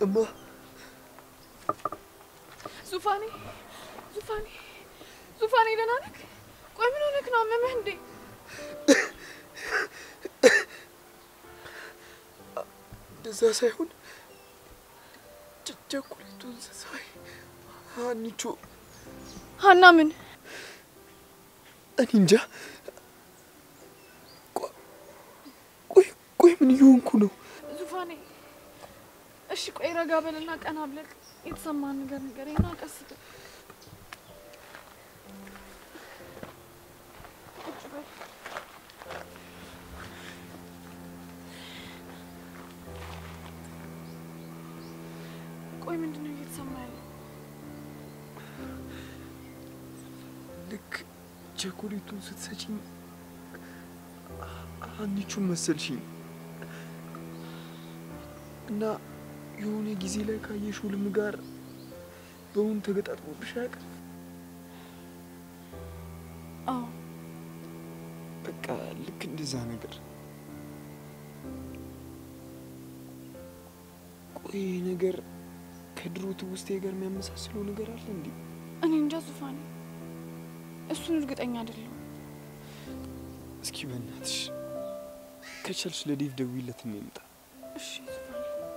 እማ ዙፋኔ ዙፋኔ ዙፋኔ ደህና ነህ? ቆይ ምን ሆነህ ነው? አመመህ እንዴ? እንደዛ ሳይሆን ቸ- ቸኮሌቱን ሳይ ሀኒቾ ሀና ምን እኔ እንጃ። ቆ- ቆይ ቆይ ምን እየሆንኩ ነው? ዙፋኔ? እሺ ቆይ ረጋ በልና ቀና ብለህ የተሰማህን ነገር ንገረኝና ቀስ በል። ቁጭ በል። ቆይ ምንድን ነው እየተሰማ ያለው? ልክ ቸኮሌቱን ስትሰጪኝ ሀኒቹን መሰልሽኝ እና የሆነ ጊዜ ላይ ካየሽው ህልም ጋር በእውን ተገጣጥሞብሽ አያውቅም? አዎ በቃ ልክ እንደዛ ነገር። ቆይ ይሄ ነገር ከድሮ ትውስቴ ጋር የሚያመሳስለው ነገር አለ እንዴ? እኔ እንጃ ዙፋኔ፣ እሱን እርግጠኛ አይደለሁም። እስኪ በእናትሽ ከቻልሽ ለዴቭ ደውይለት እና ይምጣ። እሺ ዙፋኔ።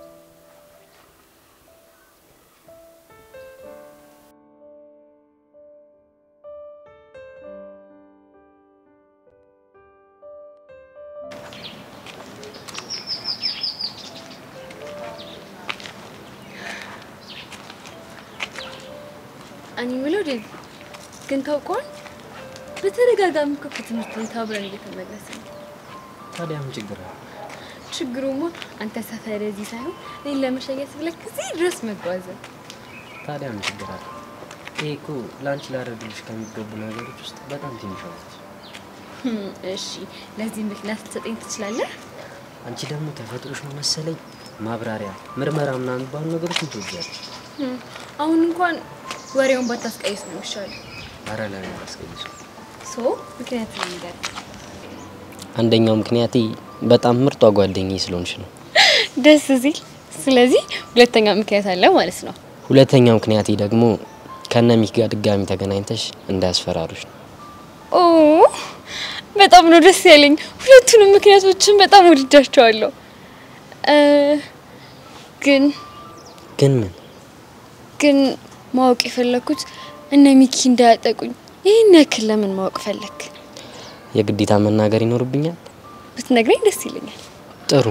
እኔ የምለው ዴቭ ግን ታውቀዋል፣ በተደጋጋሚ እኮ ከትምህርት ቤት አብረን እየተመለስን ነው። ታዲያ ምን ችግር አለ? ችግሩማ አንተ ሰፈር እዚህ ሳይሆን እኔን ለመሸኘት ብለህ እዚህ ድረስ መጓዝ። ታዲያ ምን ችግር አለ? ይሄ እኮ ለአንቺ ላደርግልሽ ከሚገቡ ነገሮች ውስጥ በጣም ትንሿ ነች። ህም፣ እሺ ለዚህ ምክንያት ልትሰጠኝ ትችላለህ? አንቺ ደግሞ ተፈጥሮሽ ነው መሰለኝ ማብራሪያ፣ ምርመራ ምናምን የሚባሉ ነገሮች ትወጃለሽ። ህም፣ አሁን እንኳን ወሬውን ባታስቀይስ ነው የሚሻለው። አረ ለምን አላስቀይሱ? ሶ ምክንያት ነገር አንደኛው ምክንያቴ በጣም ምርጧ ጓደኛዬ ስለሆንሽ ነው። ደስ ሲል፣ ስለዚህ ሁለተኛ ምክንያት አለ ማለት ነው። ሁለተኛው ምክንያቴ ደግሞ ከነ ሚኪ ጋር ድጋሚ ተገናኝተሽ እንዳያስፈራሩሽ ነው። ኦ በጣም ነው ደስ ያለኝ። ሁለቱንም ምክንያቶችን በጣም ወድጃቸዋለሁ። እ፣ ግን ግን ምን ግን ማወቅ የፈለኩት እነ ሚኪ እንዳያጠቁኝ ይህን ያክል ለምን ማወቅ ፈለክ? የግዴታ መናገር ይኖርብኛል? ብትነግረኝ ደስ ይለኛል። ጥሩ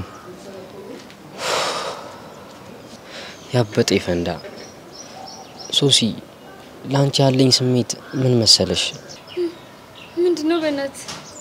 ያበጠ ይፈንዳ። ሶሲ ለአንቺ ያለኝ ስሜት ምን መሰለሽ? ምንድን ነው በእናት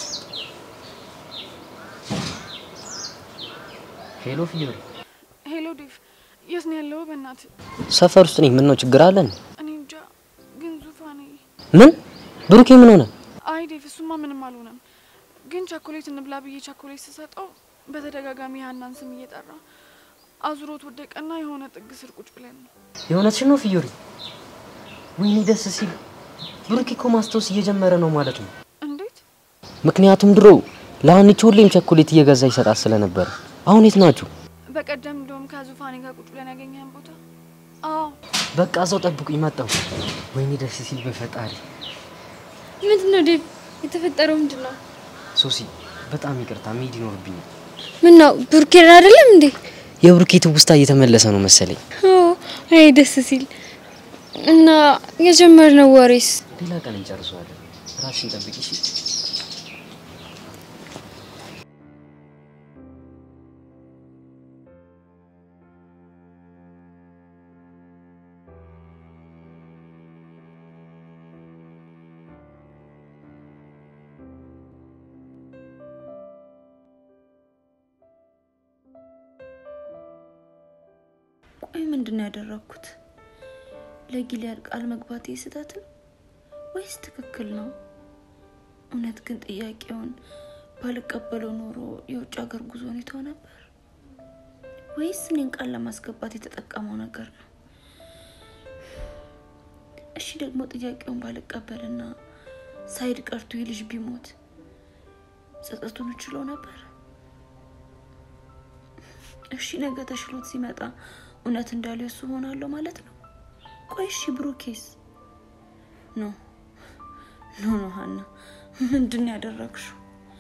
ሄሎ ፊዮሪ፣ ሄሎ ዴቭ፣ የት ነው ያለው? በእናትህ ሰፈር ውስጥ ነኝ። ምን ነው ችግር አለን? እኔ እንጃ። ግን ዙፋኔ ምን ብሩኬ ምን ሆነ? አይ ዴቭ፣ እሱማ ምንም አልሆነም። ግን ቸኮሌት እንብላ ብዬ ቸኮሌት ስሰጠው በተደጋጋሚ ሀናን ስም እየጠራ አዙሮት ወደቀና የሆነ ጥግ ስር ቁጭ ብለን ነው። የእውነትሽን ነው ፊዮሪ? ወይኔ ደስ ሲል። ብሩኬ እኮ ማስታወስ እየጀመረ ነው ማለት ነው። እንዴት? ምክንያቱም ድሮ ለሀኒች ሁሌም ቸኮሌት እየገዛ ይሰጣት ስለነበረ። አሁን የት ናችሁ? በቀደም እንደውም ከዙፋኔ ጋር ቁጭ ብለን ያገኘህን ቦታ። አዎ በቃ ሰው ጠብቁኝ፣ መጣሁ። ወይኔ ደስ ሲል በፈጣሪ። ምንድን ነው ዴቭ? የተፈጠረው ምንድን ነው? ሶሲ በጣም ይቅርታ፣ መሄድ ይኖርብኛል። ምን ነው ብሩኬን አይደለም እንዴ? የብሩኬ ትውስታ እየተመለሰ ነው መሰለኝ። ኦ አይ ደስ ሲል እና የጀመርነው ወሬስ ሌላ ቀን እንጨርሰዋለን። ራስሽን ጠብቂ እሺ? ቆይ ምንድን ነው ያደረግኩት? ለጊሊያድ ቃል መግባቴ ስህተት ነው ወይስ ትክክል ነው? እውነት ግን ጥያቄውን ባልቀበለው ኖሮ የውጭ ሀገር ጉዞ ሁኔታው ነበር ወይስ እኔን ቃል ለማስገባት የተጠቀመው ነገር ነው? እሺ ደግሞ ጥያቄውን ባልቀበልና ሳይድ ቀርቶ ይህ ልጅ ቢሞት ጸጸቱን እችለው ነበር? እሺ ነገ ተሽሎት ሲመጣ እውነት እንዳለው እሱ ሆናለሁ ማለት ነው። ቆይ እሺ ብሩኬስ? ኖ ኖ ኖ ሀና ምንድን ነው ያደረግሽው?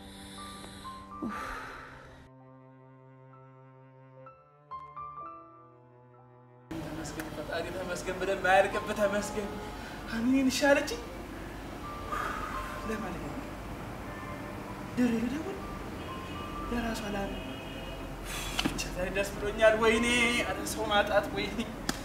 ተመስገን ፈጣሪ ተመስገን፣ ብለን ማያልቅብህ ተመስገን። ሀኒኔን ይሻለች ለማለት ነው። ድሬ ልደውል ለራሷ ላለ ብቻ ዛሬ ደስ ብሎኛል። ወይኔ አረ ሰው ማጣት ወይኔ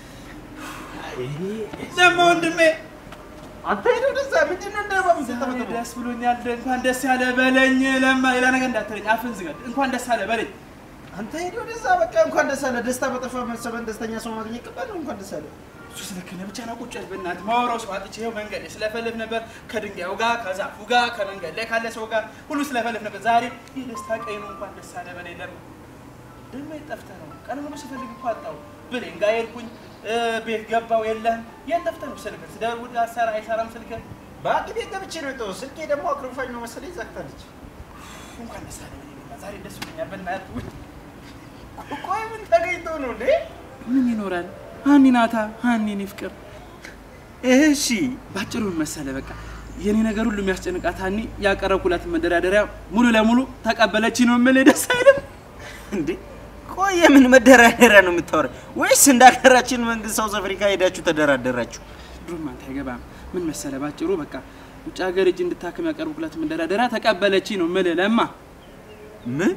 ለማ ወንድሜ አንተ ሄደው ደዛ ምንድን ነው እንደባ ዛሬ ደስ ብሎኛል። እንኳን ደስ ያለ በለኝ። ለማ ሌላ ነገር እንዳትለኝ፣ አፍን ዝጋ። እንኳን ደስ ያለ በለኝ። አንተ ሄደው ደዛ በቃ እንኳን ደስ አለ። ደስታ በጠፋ መሰበን ደስተኛ ሰው ማግኘት ከባድ ነው። እንኳን ደስ አለ። እሱ ስለከነ ብቻ ነው ቁጭ ያልኩት። በእናትህ ማወራው ሰው አጥቼ ይኸው መንገድ ላይ ስለፈልፍ ነበር። ከድንጋዩ ጋር ከዛፉ ጋር ከመንገድ ላይ ካለ ሰው ጋር ሁሉ ስለፈልፍ ነበር። ዛሬ የደስታ ቀይ ነው። እንኳን ደስ አለ በለኝ። ለማ ደግሞ የት ጠፍተህ ነው? ቀን ሙሉ ስፈልግ እኮ አጣሁ። ብሌን ጋር ሄድኩኝ፣ ቤት ገባው የለህም። የት ጠፍተህ ነው? ስልክህ ስደውል አትሰራ አይሰራም ስልክህ። በአንድ ቤት ገብቼ ነው የጠው ስልኬ ደግሞ አክሮፋኝ ነው መሰለኝ ዘግታለች። እንኳን ደስ አለ በለኝ። በቃ ዛሬ ደስ ብሎኛል። በእናትህ ውይ፣ ቆይ ምን ተገኝቶ ነው እንዴ? ምን ይኖራል? ሀኒ ናታ ሀኒ እኔ ፍቅር እሺ ባጭሩ ምን መሰለህ፣ በቃ የኔ ነገር ሁሉ የሚያስጨንቃት ሀኒ ያቀረብኩላትን መደራደሪያ ሙሉ ለሙሉ ተቀበለች ነው የምልህ። ደስ አይልም እንዴ? ቆይ የምን መደራደሪያ ነው የምታወራው? ወይስ እንደ ሀገራችን መንግስት ሳውዝ አፍሪካ ሄዳችሁ ተደራደራችሁ? ድሮም አንተ አይገባም። ምን መሰለህ፣ ባጭሩ በቃ ውጭ ሀገር እጅ እንድታክም ያቀረብኩላትን መደራደሪያ ተቀበለች ነው የምልህ። ለማ ምን?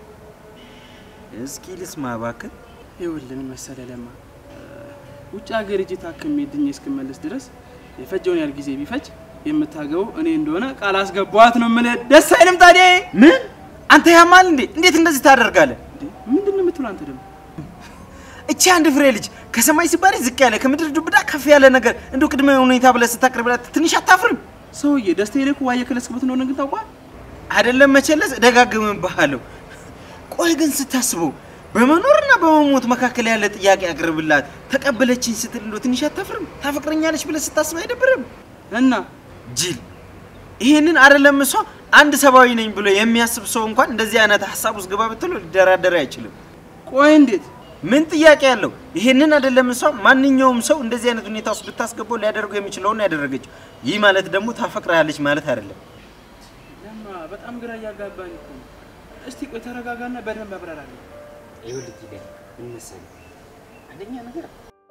እስኪ ልስማ እባክህ። ይኸውልህ ምን መሰለህ ለማ ውጭ ሀገር እጅ ታክሜ ድኜ እስክመለስ ድረስ የፈጀውን ያህል ጊዜ ቢፈጅ የምታገበው እኔ እንደሆነ ቃል አስገባዋት ነው የምልህ። ደስ አይልም ታዲያ? ምን? አንተ ያማል እንዴ? እንዴት እንደዚህ ታደርጋለህ? እንዴ ምንድን ነው የምትለው አንተ ደግሞ? እቺ አንድ ፍሬ ልጅ ከሰማይ ሲባል ዝቅ ያለ ከምድር ዱብዳ ከፍ ያለ ነገር እንደው ቅድመ ሁኔታ ብለህ ስታቀርብላት ትንሽ አታፍርም? ሰውዬ ደስታዬ ላይ እኮ ዋየ ከለስክበት እንደሆነ ግን ታውቋል። አይደለም መቸለስ እደጋግምብሃለሁ። ቆይ ግን ስታስበው በመኖርና በመሞት መካከል ያለ ጥያቄ አቅርብላት ተቀበለችኝ ስትል እንደው ትንሽ አታፍርም? ታፈቅረኛለች ብለህ ስታስብ አይደብርም? እና ጅል ይሄንን አይደለም እሷ አንድ ሰብአዊ ነኝ ብሎ የሚያስብ ሰው እንኳን እንደዚህ አይነት ሀሳብ ውስጥ ግባ ብትለው ሊደራደር አይችልም። ቆይ እንዴት ምን ጥያቄ አለው? ይሄንን አይደለም እሷ ማንኛውም ሰው እንደዚህ አይነት ሁኔታ ውስጥ ብታስገባው ሊያደርገው የሚችለውን ያደረገችው። ይህ ማለት ደግሞ ታፈቅርሃለች ማለት አይደለም። ለማ በጣም ግራ እያጋባኝ እኮ ነው። እስቲ ቆይ ተረጋጋና በደንብ አብራራለሁ። ይኸውልህ ጊዜ ምን መሰለህ፣ አንደኛ ነገር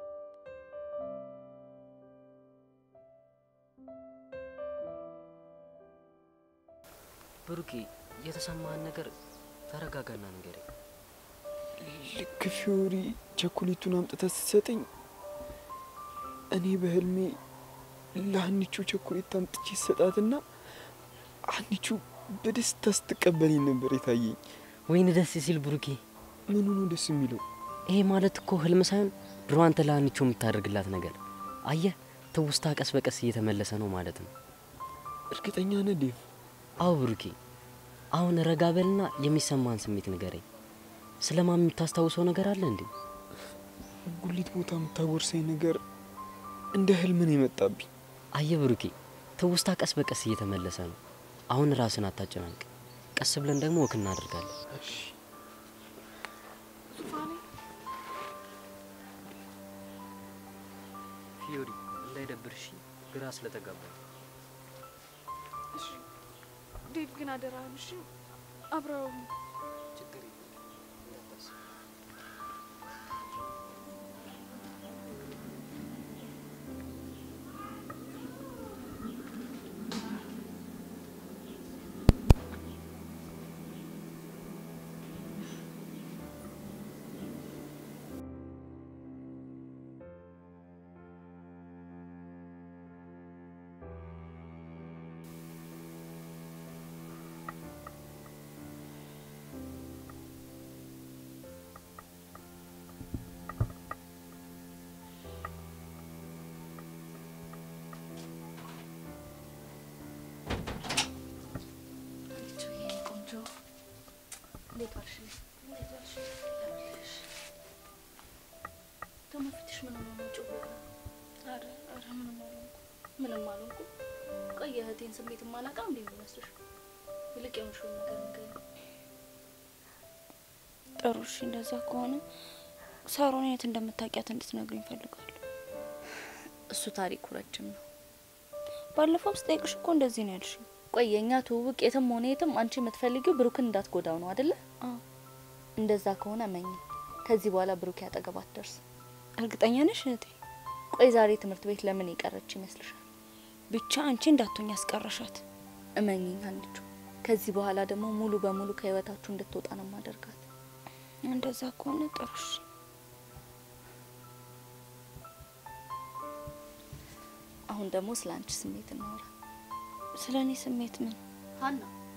ብሩኬ የተሰማህን ነገር ተረጋጋና ንገረኝ። ልክ ፊዮሪ ቸኮሌቱን አምጥተህ ስትሰጠኝ እኔ በህልሜ ለሀኒቹ ቸኮሌት አምጥቼ ሰጣትና ሀኒቹ በደስታ ስትቀበለኝ ነበር የታየኝ። ወይን ደስ ሲል ብሩኬ፣ ምኑ ነው ደስ የሚለው? ይሄ ማለት እኮ ህልም ሳይሆን ድሮ አንተ ለሀኒቾ የምታደርግላት ነገር አየህ፣ ትውስታ ቀስ በቀስ እየተመለሰ ነው ማለት ነው። እርግጠኛ ነህ ዴቭ? አዎ ብሩኬ፣ አሁን ረጋ በልና የሚሰማን ስሜት ንገረኝ። ስለ ማሚ የምታስታውሰው ነገር አለ እንዴ? ጉሊት ቦታ የምታጎርሰኝ ነገር እንደ ህልም ነው የመጣብኝ። አየህ ብሩኬ፣ ትውስታ ቀስ በቀስ እየተመለሰ ነው። አሁን ራስን አታጨናንቅ። ቀስ ብለን ደግሞ ወክ እናደርጋለን። ዙፋኔ ፊዮሪ እንዳይደብርሽ ግራ ስለተጋባ ዴቭ ግን አደራህን እሺ፣ አብረው ችግር ቆንጆ እንዴት ዋልሽ? እንዴት ዋልሽ? ይኸውልሽ፣ ደግሞ ፊትሽ ምን ሆኖ ነው ጭው ያለው? ኧረ ኧረ ምንም አልሆንኩም። ምንም አልሆንኩም። ቆይ የእህቴን ስሜት ማላቃ እንዴ የሚመስልሽ? ይልቅ የሆንሽውን ነገር ንገሪኝ። ጥሩ እሺ፣ እንደዛ ከሆነ ሳሮን የት እንደምታውቂያት እንድትነግሪኝ እፈልጋለሁ። እሱ ታሪኩ ረጅም ነው። ባለፈውም ስጠይቅሽ እኮ እንደዚህ ነው ያልሽኝ። ቆይ የእኛ ትውውቅ የትም ሆነ የትም አንቺ የምትፈልጊው ብሩክን እንዳትጎዳው ነው አደለ? አዎ። እንደዛ ከሆነ መኝ ከዚህ በኋላ ብሩክ ያጠገብ አትደርስም። እርግጠኛ ነሽ እህቴ? ቆይ ዛሬ ትምህርት ቤት ለምን የቀረች ይመስልሻል? ብቻ አንቺ እንዳትሆኝ ያስቀረሻት። እመኝኝ አንቺ ከዚህ በኋላ ደግሞ ሙሉ በሙሉ ከህይወታችሁ እንድትወጣ ነው ማደርጋት። እንደዛ ከሆነ ጥሩሽ። አሁን ደግሞ ስለ አንቺ ስሜት እናወራ። ስለ እኔ ስሜት ምን? ሀና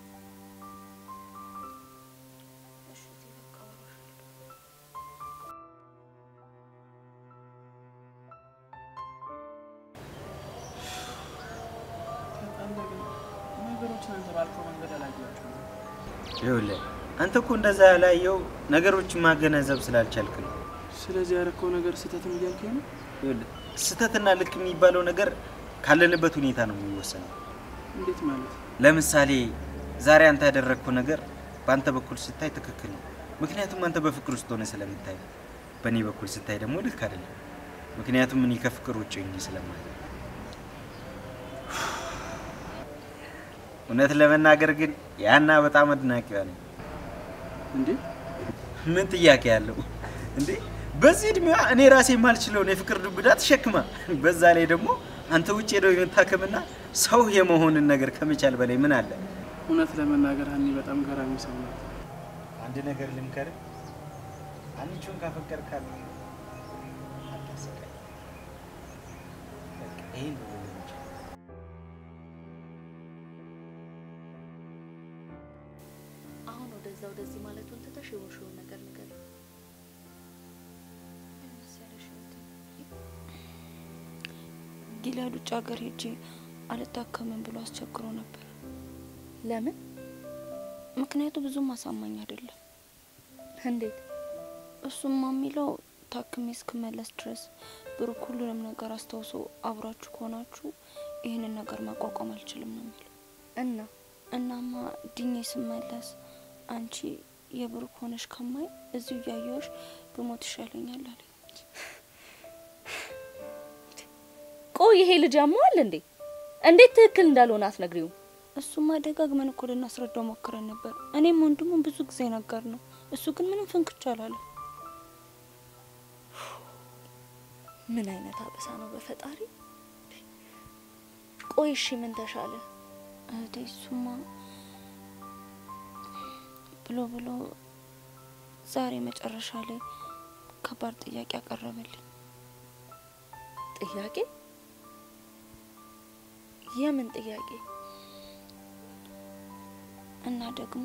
ነገሮችን አንተ ባልከው መንገድ አላየኋቸውም። ይኸውልህ አንተ እኮ እንደዛ ያላየው ነገሮችን ማገናዘብ ስላልቻልክ ነው። ስለዚህ ያረከው ነገር ስህተትም እያልከኝ ነው? ይኸውልህ ስህተትና ልክ የሚባለው ነገር ካለንበት ሁኔታ ነው የሚወሰነው። እንዴት ማለት? ለምሳሌ ዛሬ አንተ ያደረግከው ነገር በአንተ በኩል ስታይ ትክክል ነው፣ ምክንያቱም አንተ በፍቅር ውስጥ ሆነ ስለምታይ። በእኔ በኩል ስታይ ደግሞ ልክ አይደለም፣ ምክንያቱም እኔ ከፍቅር ውጭ ሆኜ ስለማለት። እውነት ለመናገር ግን ያና በጣም አድናቂዋ ነኝ። እንዴ ምን ጥያቄ ያለው እንዴ? በዚህ እድሜዋ እኔ ራሴ የማልችለውን የፍቅር ዱብዳ ተሸክማ፣ በዛ ላይ ደግሞ አንተ ውጭ ሄደው የመታከምና ሰው የመሆንን ነገር ከመቻል በላይ ምን አለ? እውነት ለመናገር ሀኒ በጣም ገራሚ ሰው ናት። አንድ ነገር ልምከር፣ አንቺውን ካፈቀርካት አታሰቃይ። በቃ ይሄን ነው ልልህ የምችለው። አሁን ወደዛ ወደዚህ ማለቱን ትተሽ የሆንሽውን ነገር ንገሪ። ጊላድ ውጭ ሀገር ሄጄ አልታከምም ብሎ አስቸግሮ ነበር። ለምን? ምክንያቱ ብዙም አሳማኝ አይደለም። እንዴት? እሱማ የሚለው ታክሜ እስክመለስ ድረስ ብሩክ ሁሉንም ነገር አስታውሶ አብራችሁ ከሆናችሁ ይህንን ነገር ማቋቋም አልችልም ነው የሚለው። እና እናማ ድኜ ስመለስ አንቺ የብሩክ ሆነሽ ከማይ እዚሁ እያየሁሽ ብሞት ይሻለኛል አለኝ። ቆይ ይሄ ልጅ ያመዋል እንዴ? እንዴት ትክክል እንዳልሆነ አትነግሪውም? እሱማ ደጋግመን እኮ ልናስረዳው ሞክረን ነበር። እኔም ወንድሙን ብዙ ጊዜ ነገር ነው። እሱ ግን ምንም ፍንክች አላለም። ምን አይነት አበሳ ነው በፈጣሪ። ቆይ እሺ ምን ተሻለ? እህቴ እሱማ ብሎ ብሎ ዛሬ መጨረሻ ላይ ከባድ ጥያቄ ያቀረበልኝ። ጥያቄ? የምን ጥያቄ? እና ደግሞ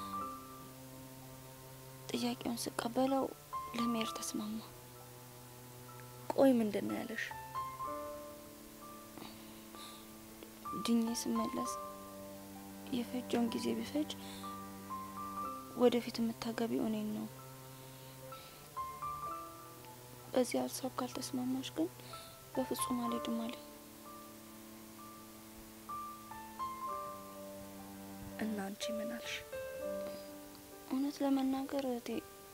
ጥያቄውን ስቀበለው ለመሄድ ተስማማ። ቆይ ምንድን ነው ያለሽ? ድኜ ስመለስ የፈጀውን ጊዜ ቢፈጅ ወደፊት የምታገቢው እኔን ነው። በዚህ ሀሳብ ካልተስማማሽ ግን በፍጹም አልሄድም አለኝ። እና አንቺ ምን አልሽ? እውነት ለመናገር እህቴ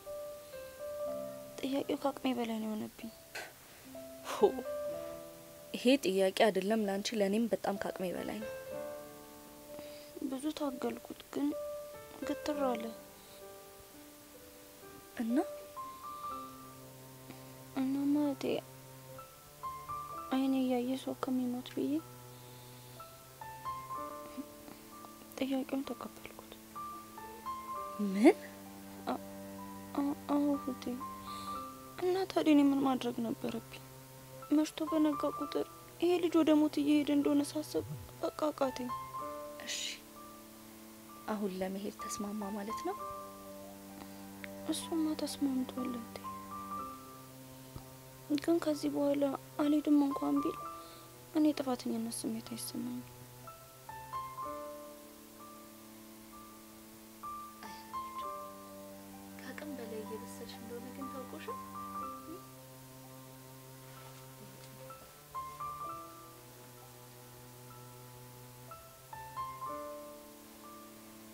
ጥያቄው ከአቅሜ በላይ ነው የሆነብኝ። ሆ ይሄ ጥያቄ አይደለም ለአንቺ፣ ለእኔም በጣም ከአቅሜ በላይ ነው። ብዙ ታገልኩት፣ ግን ግትር አለ እና እናማ እህቴ አይኔ እያየ ሰው ከሚሞት ብዬ ጥያቄውን ተቀበልኩት። ምን አ- አዎ እህቴ። እና ታዲያ እኔ ምን ማድረግ ነበረብኝ? መሽቶ በነጋ ቁጥር ይሄ ልጅ ወደ ሞት እየሄደ እንደሆነ ሳስብ በቃ አቃተኝ። እሺ አሁን ለመሄድ ተስማማ ማለት ነው? እሱማ ተስማምቷል እህቴ። ግን ከዚህ በኋላ አልሄድም እንኳን ቢል እኔ ጥፋተኝነት ስሜት አይሰማኝም። ከአቅም በላይ እየበሰልሽ እንደሆነ ግን ታውቆሻል።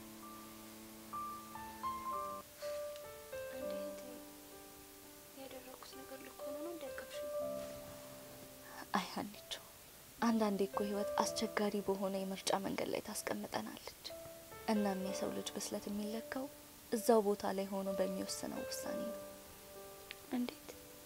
አንዴ እህቴ አንዳንዴ እኮ ህይወት አስቸጋሪ በሆነ የምርጫ መንገድ ላይ ታስቀምጠናለች። እናም የሰው ልጅ ብስለት የሚለካው እዛው ቦታ ላይ ሆኖ በሚወስነው ውሳኔ ነው። እንዴት?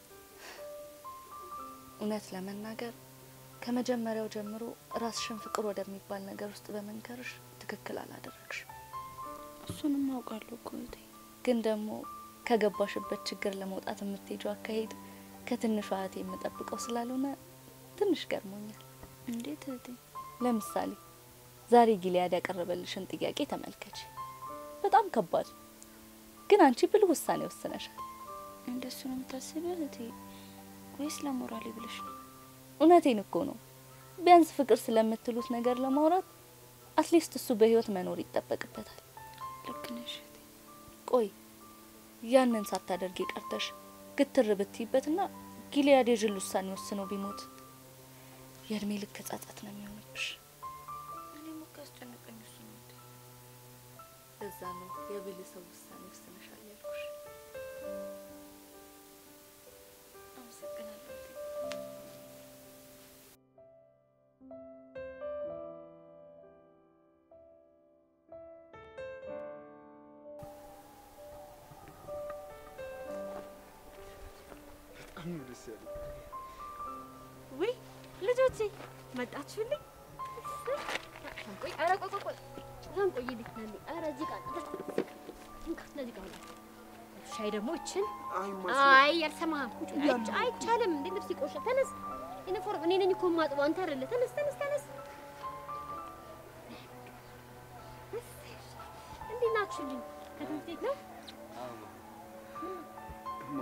እውነት ለመናገር ከመጀመሪያው ጀምሮ ራስሽን ፍቅር ወደሚባል ነገር ውስጥ በመንከርሽ ትክክል አላደረግሽ። እሱንም አውቃለሁ እኮ እህቴ። ግን ደግሞ ከገባሽበት ችግር ለመውጣት የምትሄጂው አካሄድ ከትንሿ እህቴ የምጠብቀው ስላልሆነ ትንሽ ገርሞኛል። እንዴት እህቴ? ለምሳሌ ዛሬ ጊሊያድ ያቀረበልሽን ጥያቄ ተመልከች። በጣም ከባድ ግን አንቺ ብልህ ውሳኔ ወስነሻል። እንደሱ ነው የምታስቢው እህቴ? ወይስ ለሞራሌ ብለሽ ነው? እውነቴን እኮ ነው። ቢያንስ ፍቅር ስለምትሉት ነገር ለማውራት አትሊስት እሱ በህይወት መኖር ይጠበቅበታል። ልክ ነሽ እህቴ። ቆይ ያንን ሳታደርጊ ቀርተሽ ግትር ብትይበትና ጊሊያድ የጅል ውሳኔ ወስኖ ቢሞት የእድሜ ልክ ጸጸት ነው የሚሆንብሽ። እኔም እኮ ያስጨነቀኝ እሱ ነው እህቴ። እዛ ነው የብልህ ሰው ውሳኔ ወስነሻል ያልኩሽ። አመሰግናለሁ እህቴ። በጣም ነው ደስ ያለኝ። ውይ ልጆቼ መጣችሁልኝ። ቆይ ኧረ ቆይ ቆይ ቆይ በጣም ቆይ ልትናል ኧረ እዚህ ጋር እንካ እነዚህ ጋር ሁላ ሻይ ደግሞ ይችን አይ አይ አልሰማህም አይቻ- አይቻልም እንዴ ልብስ ይቆሻል ተነስ ዩኒፎርም እኔ ነኝ እኮ የማጥበው አንተ አይደለ ተነስ ተነስ ተነስ እንዴት ናችሁልኝ ከትምህርት ቤት ነው እማ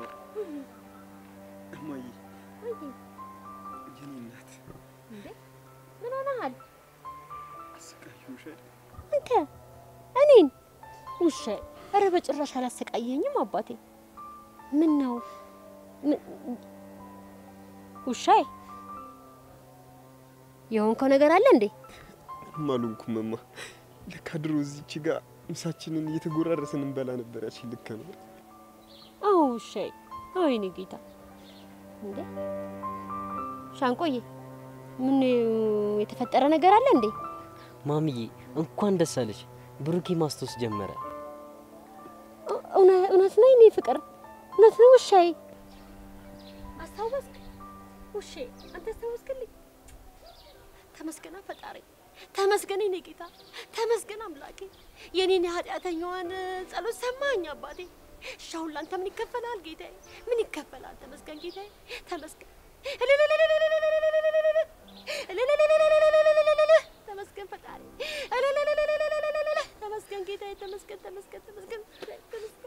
እማዬ ወይ የኔ እናት እንዴ ምን ሆነሃል አሰቃየሁሽ አይደል? አንተ እኔን ውሻ ኧረ በጭራሽ አላሰቃየኝም አባቴ ምን ነው ምን- ውሻዬ የሆንከው ነገር አለ እንዴ ምንም አልሆንኩም እማ። ለካ ድሮ እዚች ጋር ምሳችንን እየተጎራረስን እንበላ ነበር። ያችን ልክ ነው። አዎ ውሻዬ አዎ የኔ ጌታ እንዴ ሻንቆዬ ምን የተፈጠረ ነገር አለ እንዴ ማሚዬ እንኳን ደስ አለሽ። ብሩኬ ማስታወስ ጀመረ። እ- እውነ- እውነት ነው የኔ ፍቅር እውነት ነው ውሻዬ አስታወስክ ውሼ አንተ አስታወስክልኝ ተመስገና ፈጣሪ ተመስገን የኔ ጌታ ተመስገን አምላኬ የኔን የኃጢአተኛዋን ጸሎት ሰማኝ አባቴ እሺ አሁን ላንተ ምን ይከፈላል ጌታዬ ምን ይከፈላል ተመስገን ጌታዬ ተመስገን ተመስገን ፈጣሪ ተመስገን ጌታዬ ተመስገን ተመስገን ተመስገን ተመስገን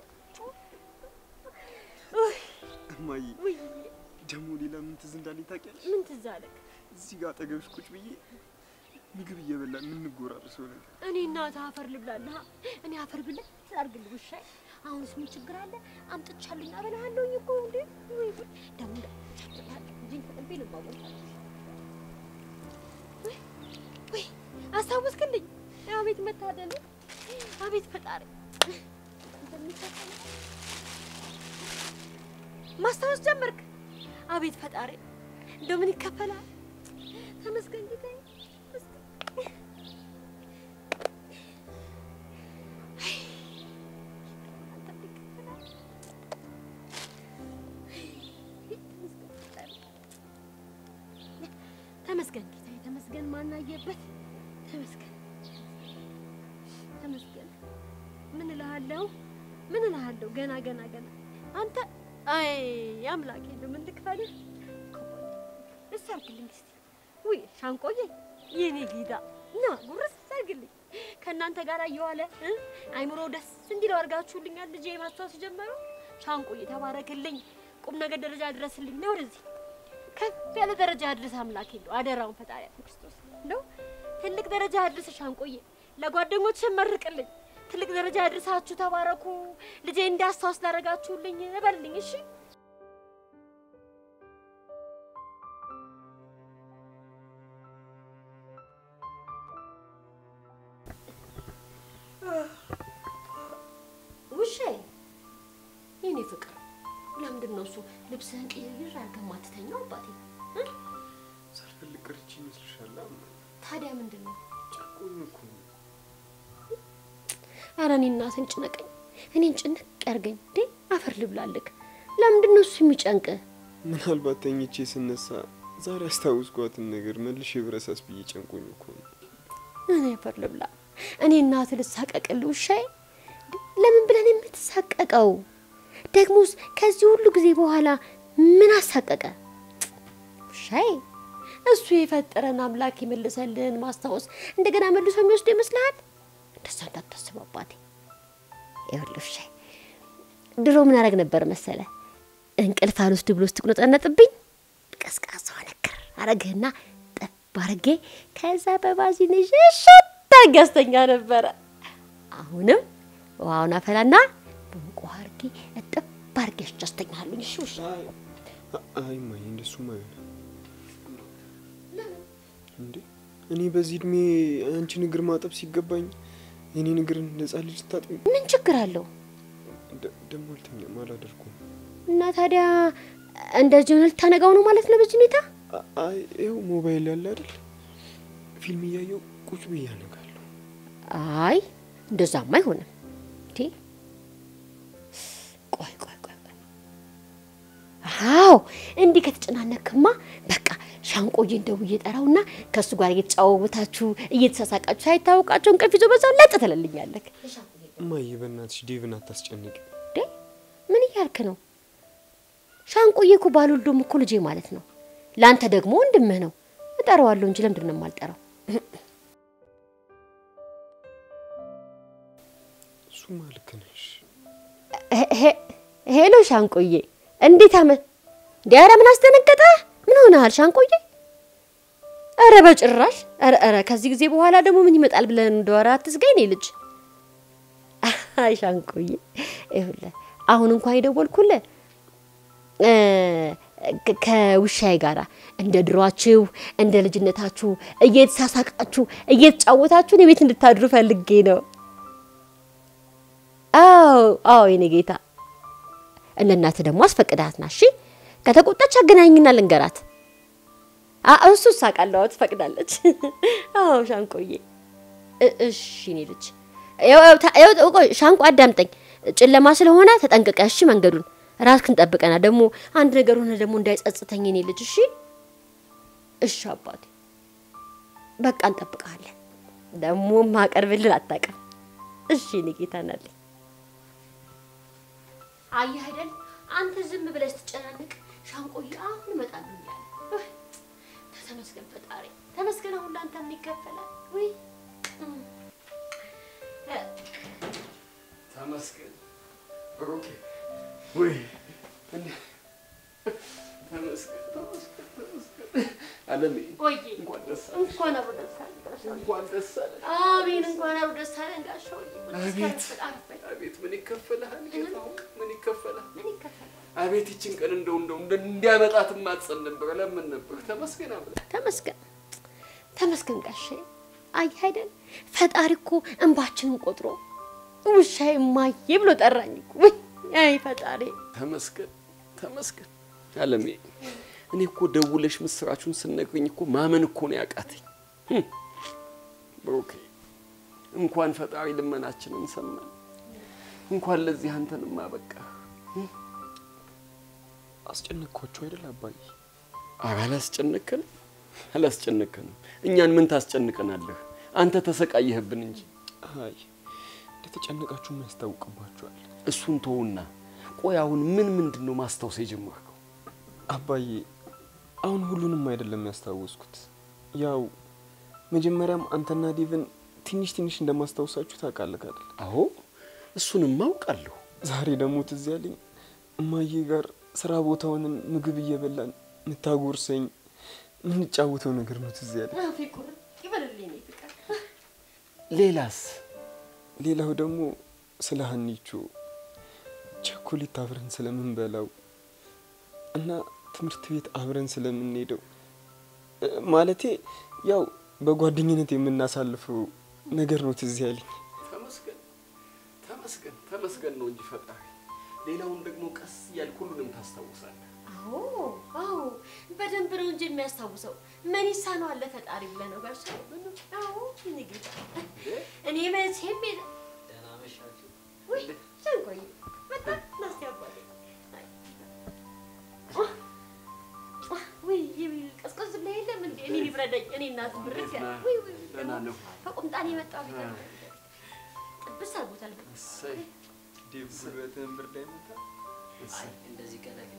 ውይ እማዬ ውይ ደግሞ ሌላ ምን ትዝ እንዳለኝ ታውቂያለሽ? ምን ትዝ አለክ እዚህ ጋር አጠገብሽ ቁጭ ብዬ ምግብ እየበላን የምንጎራርሰው ነገር እኔ እናትህ አፈር ልብላለህ እኔ አፈር ብለህ አድርግልህ ውሻዬ አሁንስ ምን ችግር አለ አምጥቻለኝ አበላሃለሁኝ እኮ እንዴ ወይ ወይ ደግሞ ቻጥላለህ እንጂ ተቀቤ ልባቦታ ወይ ወይ አስታወስክልኝ አቤት መታደል አቤት ፈጣሪ እንደሚሰጠኝ ማስታወስ ጀመርክ አቤት ፈጣሪ እንደው ምን ይከፈላል ተመስገን ጌታዬ ተመስገን ተመስገን ጌታዬ ተመስገን ማናየበት ተመስገን ተመስገን ምን እልሃለሁ ምን እልሃለሁ ገና ገና ገና አንተ አይ አምላኬ እንደው ምን ልክፈልህ እስ አድርግልኝ እስቲ ውይ ሻንቆዬ የኔ ጌታ ና ጉርስ አድርግልኝ ከእናንተ ጋር እየዋለ እ አይምሮ ደስ እንዲለው አድርጋችሁልኛል ልጄ ማስታወስ ጀመሩ ሻንቆዬ ተባረክልኝ ቁም ነገር ደረጃ ድረስልኝ ነው ወደዚህ ከፍ ያለ ደረጃ አድርስ አምላኬ እንደው አደራውን ፈጣሪ ክርስቶስ እንደው ትልቅ ደረጃ አድርስ ሻንቆዬ ለጓደኞች መርቅልኝ ትልቅ ደረጃ አድርሳችሁ ተባረኩ ልጄ እንዳስታውስ ላደረጋችሁልኝ እበልልኝ እሺ ውሻዬ የኔ ፍቅር ለምንድን ነው እሱ ልብስህን ቅይር አድርገህ የማትተኛው አባቴ እ? ሳልፈልግ ቀርቼ ይመስልሻል? ታዲያ ምንድን ነው? ጨቆኝ እኮ ነው። ኧረ እኔ እናትን ጭነቀኝ፣ እኔን ጭንቅ ያርገኝ። እንዴ አፈር ልብላልክ። ለምንድን ነው እሱ የሚጨንቅ? ምናልባት ተኝቼ ስነሳ ዛሬ አስታውስኳትን ነገር መልሼ ብረሳስ ብዬ ጨንቆኝ እኮ ነው። እኔ አፈር ልብላ። እኔ እናት ልሳቀቅል ውሻዬ። እንዴ፣ ለምን ብለን የምትሳቀቀው? ደግሞስ ከዚህ ሁሉ ጊዜ በኋላ ምን አሳቀቀ? ውሻዬ እሱ የፈጠረን አምላክ የመለሰልን ማስታወስ እንደገና መልሶ የሚወስዱ ይመስልሃል? እንደዛ እንዳታስብ አባቴ። ይኸውልህ ውሻዬ፣ ድሮ ምን አደርግ ነበር መሰለ? እንቅልፍ አልወስድ ብሎ ስትቁነጠነጥብኝ ቀዝቃዛ ነክር አረግህና ጠብ አርጌ ከዛ በባዚን ሽሽት አርጌ አስተኛ ነበረ። አሁንም ውሃውን አፈላና በሙቅ ውሃ አርጌ እጥብ አርጌ አስተኛለሁ። እሺ ውሻ አይ እማዬ፣ እንደሱም አይሆንም እንዴ። እኔ በዚህ እድሜ አንቺን እግር ማጠብ ሲገባኝ የኔን እግር እንደ ሕፃን ልጅ ታጥቢ? ምን ችግር አለው? ደግሞ አልተኛም፣ አላደርኩም። እና ታዲያ እንደዚህ ሆነ ልታነጋው ነው ማለት ነው በዚህ ሁኔታ? አ- አይ ይኸው ሞባይል ያለ አይደል? ፊልም እያየው ቁጭ ብዬ አነጋለሁ። አይ እንደዛማ አይሆንም። እንዴ ቆይ ቆይ ቆይ ቆይ። አዎ እንዲህ ከተጨናነክማ በቃ ሻንቆዬን ደውዬ ጠራውና ከእሱ ጋር እየተጫወታችሁ እየተሳሳቃችሁ ሳይታወቃችሁ እንቅልፍ ይዞ በዛው ለጥ ትልልኛለህ። እማዬ በእናትሽ ዴቭን አታስጨንቂ። እንዴ ምን እያልክ ነው? ሻንቆዬ እኮ ባልወልዶም እኮ ልጄ ማለት ነው። ለአንተ ደግሞ ወንድምህ ነው። እጠራዋለሁ እንጂ ለምንድን ነው የማልጠራው? እሱማ ልክ ነሽ። ሄ- ሄ- ሄሎ ሻንቆዬ፣ እንዴት አመ እንዴ! ኧረ ምን አስደነገጠ? ምን ሆነሃል ሻንቆዬ? ኧረ በጭራሽ። ኧረ ኧረ ከዚህ ጊዜ በኋላ ደግሞ ምን ይመጣል ብለን እንደወራ አትስጋኝ እኔ ልጅ። አይ ሻንቆዬ፣ ይኸውልህ አሁን እንኳን የደወልኩልህ እ፣ ከ- ከውሻዬ ጋራ እንደ ድሯችሁ እንደ ልጅነታችሁ እየተሳሳቃችሁ እየተጫወታችሁ እኔ ቤት እንድታድሩ ፈልጌ ነው። አዎ አዎ፣ የኔ ጌታ እነ እናትህ ደግሞ አስፈቅዳት ና። እሺ ከተቆጣች አገናኝና ልንገራት። አ- እሱ ሳቃለሁ፣ አዎ ትፈቅዳለች። አዎ ሻንቆዬ፣ እ- እሺ እኔ ልጅ ያው- ያው ታ- ያው ቆይ ሻንቆ አዳምጠኝ። ጨለማ ስለሆነ ተጠንቅቀ እሺ። መንገዱን ራስክን ጠብቀና ደግሞ አንድ ነገር ሆነ ደግሞ እንዳይጸጽተኝ እኔ ልጅ። እሺ እሺ አባቴ፣ በቃ እንጠብቀሃለን። ደግሞ ማቀርብልን አታውቅም። እሺ እኔ ጌታ ናለኝ። አየህ አይደል አንተ ዝም ብለህ ስትጨናንቅ ሻንቆዬ አሁን እመጣለሁ እያለ እህ፣ ተመስገን ፈጣሪ ተመስገን። አሁን ለአንተ ምን ይከፈላል? ውይ እም። እ፣ ተመስገን ብሩኬ። ወይ እንደ- ተመስገን ተመስገን ተመስገን። አለሜ ቆይ እንኳን ደስ አለሽ። እንኳን አብሮ ደስ አለን ጋሻው። እንኳን ደስ አለሽ። አሜን እንኳን አብሮ ደስ አለን ጋሻው። አቤት አቤት፣ ምን ይከፈልሃል ጌታ ሆይ፣ ምን ይከፈልሃል? ምን ይከፈላል? አቤት ይችን ቀን እንደው እንደው እንደ- እንዲያመጣት ማጸን ነበር ለምን ነበር። ተመስገን አብለ ተመስገን ተመስገን ጋሼ። አየህ አይደል ፈጣሪ እኮ እንባችንን ቆጥሮ ውሻዬ እማዬ ብሎ ጠራኝ እኮ። ውይ አይ ፈጣሪ ተመስገን ተመስገን። አለሜ እኔ እኮ ደውለሽ ምስራችሁን ስነግርኝ እኮ ማመን እኮ ነው ያቃተኝ። ህም። ብሩኬ እንኳን ፈጣሪ ልመናችንን ሰማን፣ እንኳን ለዚህ አንተንም አበቃ። አስጨነቅኳቸው አይደል አባዬ? ኧረ አላስጨነቅከንም፣ አላስጨነቅከንም። እኛን ምን ታስጨንቀናለህ? አንተ ተሰቃየህብን እንጂ። አይ እንደተጨነቃችሁም ያስታውቅባችኋል። እሱን ተውና፣ ቆይ አሁን ምን ምንድን ነው ማስታወስ የጀመርከው? አባዬ አሁን ሁሉንም አይደለም ያስታወስኩት። ያው መጀመሪያም አንተና ዴቭን ትንሽ ትንሽ እንደማስታወሳችሁ ታውቃለህ አይደል? አዎ እሱንም አውቃለሁ። ዛሬ ደግሞ ትዝ ያለኝ እማዬ ጋር ስራ ቦታ ሆነን ምግብ እየበላን የምታጎርሰኝ የምንጫወተው ነገር ነው ትዝ ያለኝ። አፌ ቁርጥ ይበልልኝ እኔ ፍቅር። ሌላስ? ሌላው ደግሞ ስለ ሀኒቾ ቸኮሌት አብረን ስለምንበላው እና ትምህርት ቤት አብረን ስለምንሄደው እ፣ ማለቴ ያው በጓደኝነት የምናሳልፈው ነገር ነው ትዝ ያለኝ። ተመስገን ተመስገን ተመስገን ነው እንጂ ፈጣሪ። ሌላውን ደግሞ ቀስ እያልክ ሁሉንም ታስታውሳለህ። አዎ አዎ፣ በደንብ ነው እንጂ የሚያስታውሰው። ምን ይሳነዋል ለፈጣሪ ብለህ ነው ጋሽ? አዎ የእኔ ጌታ፣ እኔ መቼም የለ- ውይ ሸንቆዬ በጣም ናስቲ አባቴ። ውይ ቀዝቀዝ ብለህ የለም እንዴ? እኔ ይብረደኝ። እኔ እናት ብርት ያለ ውይ ውይ ደህና ነው። ከቁምጣን የመጣው ቢቀር ጥብስ አድርጎታል። እሰይ ዴቭ ጉልበትህን ብርድ አይመታ? እንደዚህ ቀላቅላ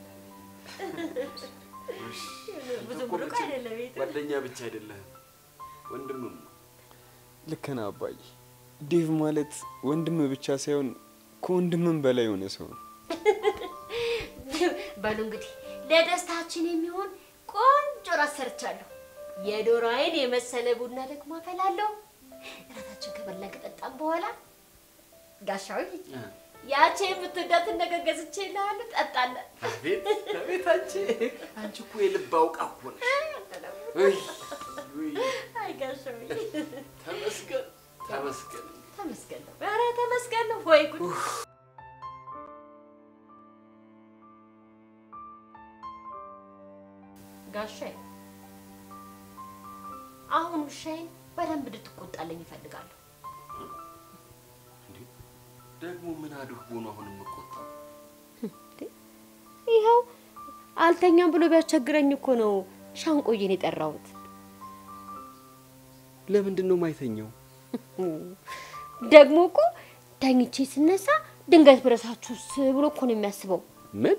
ብዙ ብሩቅ አይደለም ቤቱ። ጓደኛ ብቻ አይደለህም ወንድምም ነው። ልክ ነህ አባዬ። ዴቭ ማለት ወንድም ብቻ ሳይሆን ከወንድምም በላይ የሆነ ሰው ነው። በሉ እንግዲህ ለደስታችን የሚሆን ቆንጆ ራት ሰርቻለሁ። የዶሮ አይን የመሰለ ቡና ደግሞ አፈላለሁ። እራታችን ከበላን ከጠጣም በኋላ ጋሻዊ ያቺ የምትወዳትን ነገር ገዝቼ እልሃለሁ፣ ጠጣለን። አቤት አቤት፣ አንቺ አንቺ እኮ የልብ አውቃ እኮ ነሽ። ውይ ውይ፣ አይ ጋሻዊ ተመስገን ተመስገን። ተመስገን ነው። ኧረ ተመስገን ነው። ወይ ጉድ! ጋሻዬ አሁን ውሻዬን በደንብ እንድትቆጣልኝ ይፈልጋለሁ። ደግሞ ምን አድርጎ ነው አሁን የምቆጣው? ይኸው አልተኛም ብሎ ቢያስቸግረኝ እኮ ነው ሻንቆዬን የጠራሁት። ለምንድን ነው ማይተኛው? ደግሞ እኮ ተኝቼ ስነሳ ድንገት ብረሳችሁስ ብሎ እኮ ነው የሚያስበው። ምን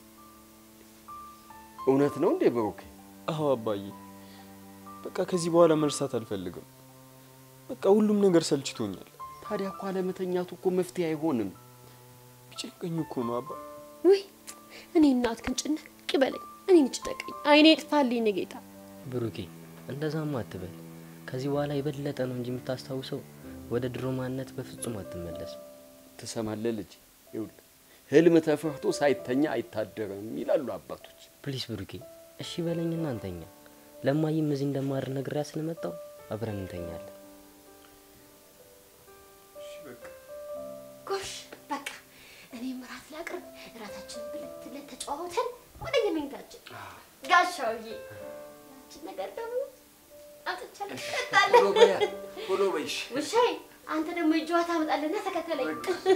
እውነት ነው እንዴ ብሩኬ? አዎ አባዬ፣ በቃ ከዚህ በኋላ መርሳት አልፈልግም። በቃ ሁሉም ነገር ሰልችቶኛል። ታዲያ እኮ አለመተኛቱ እኮ መፍትሄ አይሆንም። ቢጨንቀኝ እኮ ነው አባ። ውይ እኔ እናትክን ጭንቅ ይበለኝ፣ እኔን ጭጠቀኝ፣ አይኔ ይጥፋልኝ እኔ ጌታ። ብሩኬ እንደዛማ አትበል። ከዚህ በኋላ የበለጠ ነው እንጂ የምታስታውሰው ወደ ድሮ ማንነት በፍጹም አትመለስም። ትሰማለህ ልጅ? ይኸውልህ ህልም ተፈርቶ ሳይተኛ አይታደርም ይላሉ አባቶች። ፕሊስ ብሩኬ እሺ በለኝና እንተኛ። ለማይም እዚህ እንደማድር ነግሬያ ስለመጣው አብረን እንተኛለን። ጎሽ በቃ እኔም እራት ላቅርብ። እራታችንን ብለት ብለት ተጨዋውተን ወደ የመኝታችን። ጋሻውዬ ያችን ነገር ደግሞ አጥቻለሁ፣ ቶሎ በያ ትጠጣለህ። ቶሎ በይሽ። ውሻዬ አንተ ደግሞ እጅዋ ታመጣለና ተከተለኝ።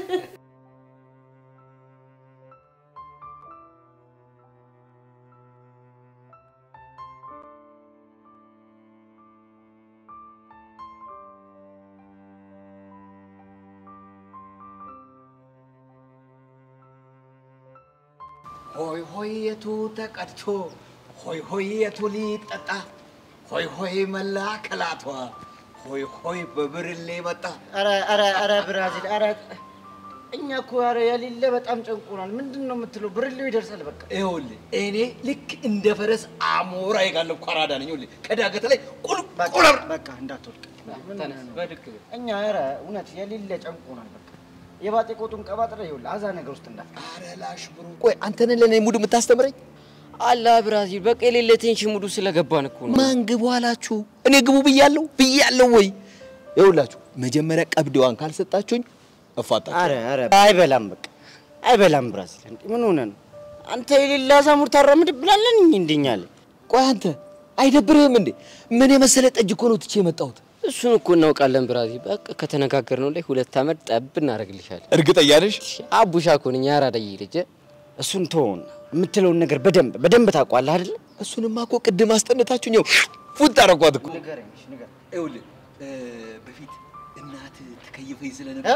ሆይ ሆየቱ ተቀድቶ ሆይ ሆየቱ ሊጠጣ ሆይ ሆይ መላ ከላቷ ሆይ ሆይ በብርሌ መጣ። ኧረ ኧረ ኧረ ብራዚል ኧረ እኛ እኮ ኧረ የሌለ በጣም ጨንቆናል። ምንድን ነው የምትለው? ብርሌው ይደርሳል በቃ። ይኸውልህ እኔ ልክ እንደ ፈረስ አሞራ የጋለብኩ አራዳ ነኝ። ይኸውልህ ከዳገት ላይ ቁልቁል በቃ እንዳትወድቅ በድግ እኛ ኧረ እውነት የሌለ ጨንቆናል በቃ። የባጤ ቆጡን ቀባጥረ ይኸውልህ አዛ ነገር ውስጥ እንዳት ኧረ ላሽ ብሩ ቆይ አንተን ለእኔ ሙድ የምታስተምረኝ አላ ብራዚል በቃ የሌለ ቴንሽን ሙዱ ስለገባን እኮ ነው። ማን ግቡ አላችሁ? እኔ ግቡ ብያለሁ ብያለሁ ወይ? ይኸውላችሁ መጀመሪያ ቀብደዋን ካልሰጣችሁኝ እፋታችሁ። ኧረ ኧረ አይበላም በቃ አይበላም። ብራዚል እንዴ ምን ሆነ ነው አንተ የሌላ አዛሙር ታራምድ ብላለን እንዲኛለ ቆይ አንተ አይደብርህም እንዴ? ምን የመሰለ ጠጅ እኮ ነው ትቼ የመጣሁት። እሱን እኮ እናውቃለን ብራዚል። በቃ ከተነጋገርነው ላይ ሁለት ዓመት ጠብ እናደርግልሻለን። እርግጠኛ ነሽ? አቡሻ እኮ ነኝ ያራዳይ ልጅ። እሱን ተወውና የምትለውን ነገር በደንብ በደንብ ታውቋለህ አይደለ? እሱንማ እኮ ቅድም አስጠንታችሁኝ ነው ፉት አረኳት እኮ። ንገረኝ እሺ፣ ንገረኝ። ይኸውልህ በፊት እናት ትከይፈኝ ስለነበረ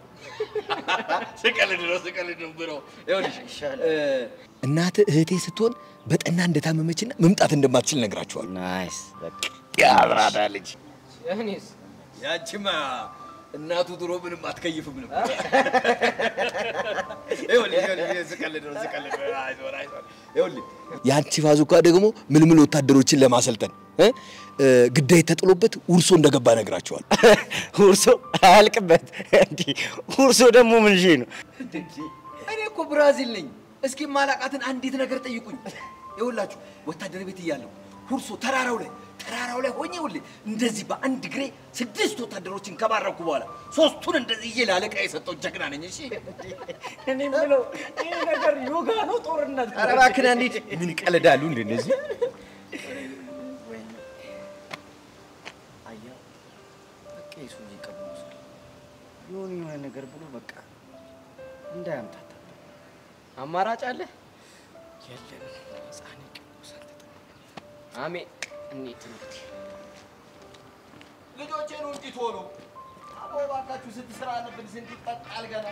ስቀልድ ነው ስቀልድ ነው ብሎ ይኸውልሽ እናት እህቴ ስትሆን በጠና እንደታመመችና መምጣት እንደማትችል ነግራችኋል። ናይስ በቃ ያብራዳ ልጅ እኔስ ያንቺማ እናቱ ድሮ ምንም አትከይፍም ነበር። ይኸውልህ ይኸውልህ ስቀልድ ነው ስቀልድ ነው። አይዞህ አይዞህ። ይኸውልህ ያንቺ ባዙካ ደግሞ ምልምል ወታደሮችን ለማሰልጠን እ እ ግዳይ ተጥሎበት ውርሶ እንደገባ ነግራቸዋል። ውርሶ አያልቅበት እንዲህ ውርሶ ደግሞ ምን ሺ ነው? እኔ እኮ ብራዚል ነኝ። እስኪ ማላቃትን አንዲት ነገር ጠይቁኝ። ይኸውላችሁ ወታደር ቤት እያለሁ ሁርሶ ተራራው ላይ ተራራው ላይ ሆኜ ይኸውልህ እንደዚህ በአንድ እግሬ ስድስት ወታደሮችን ከባረኩ በኋላ ሶስቱን እንደዚህ እዬ ለአለቃ የሰጠው ጀግና ነኝ። እሺ እኔ የምለው ይህ ነገር ዮጋ ነው ጦርነት? ኧረ እባክህ ና እንሂድ። ምን ይቀልዳሉ እንደ እነዚህ? አየህ፣ በቃ የሰውዬ ቀልድ መስሏል። የሆነ የሆነ ነገር ብሎ በቃ እንዳያምታታ አማራጭ አለ? የለን ህፃኔ ቅዱሳን አሜን። እንሂድ እንግዲህ። ልጆቼ ነው እንጂ ቶሎ አቦ እባካችሁ ስንት ስራ አለብን፣ ስንት ይጠጣል ገና።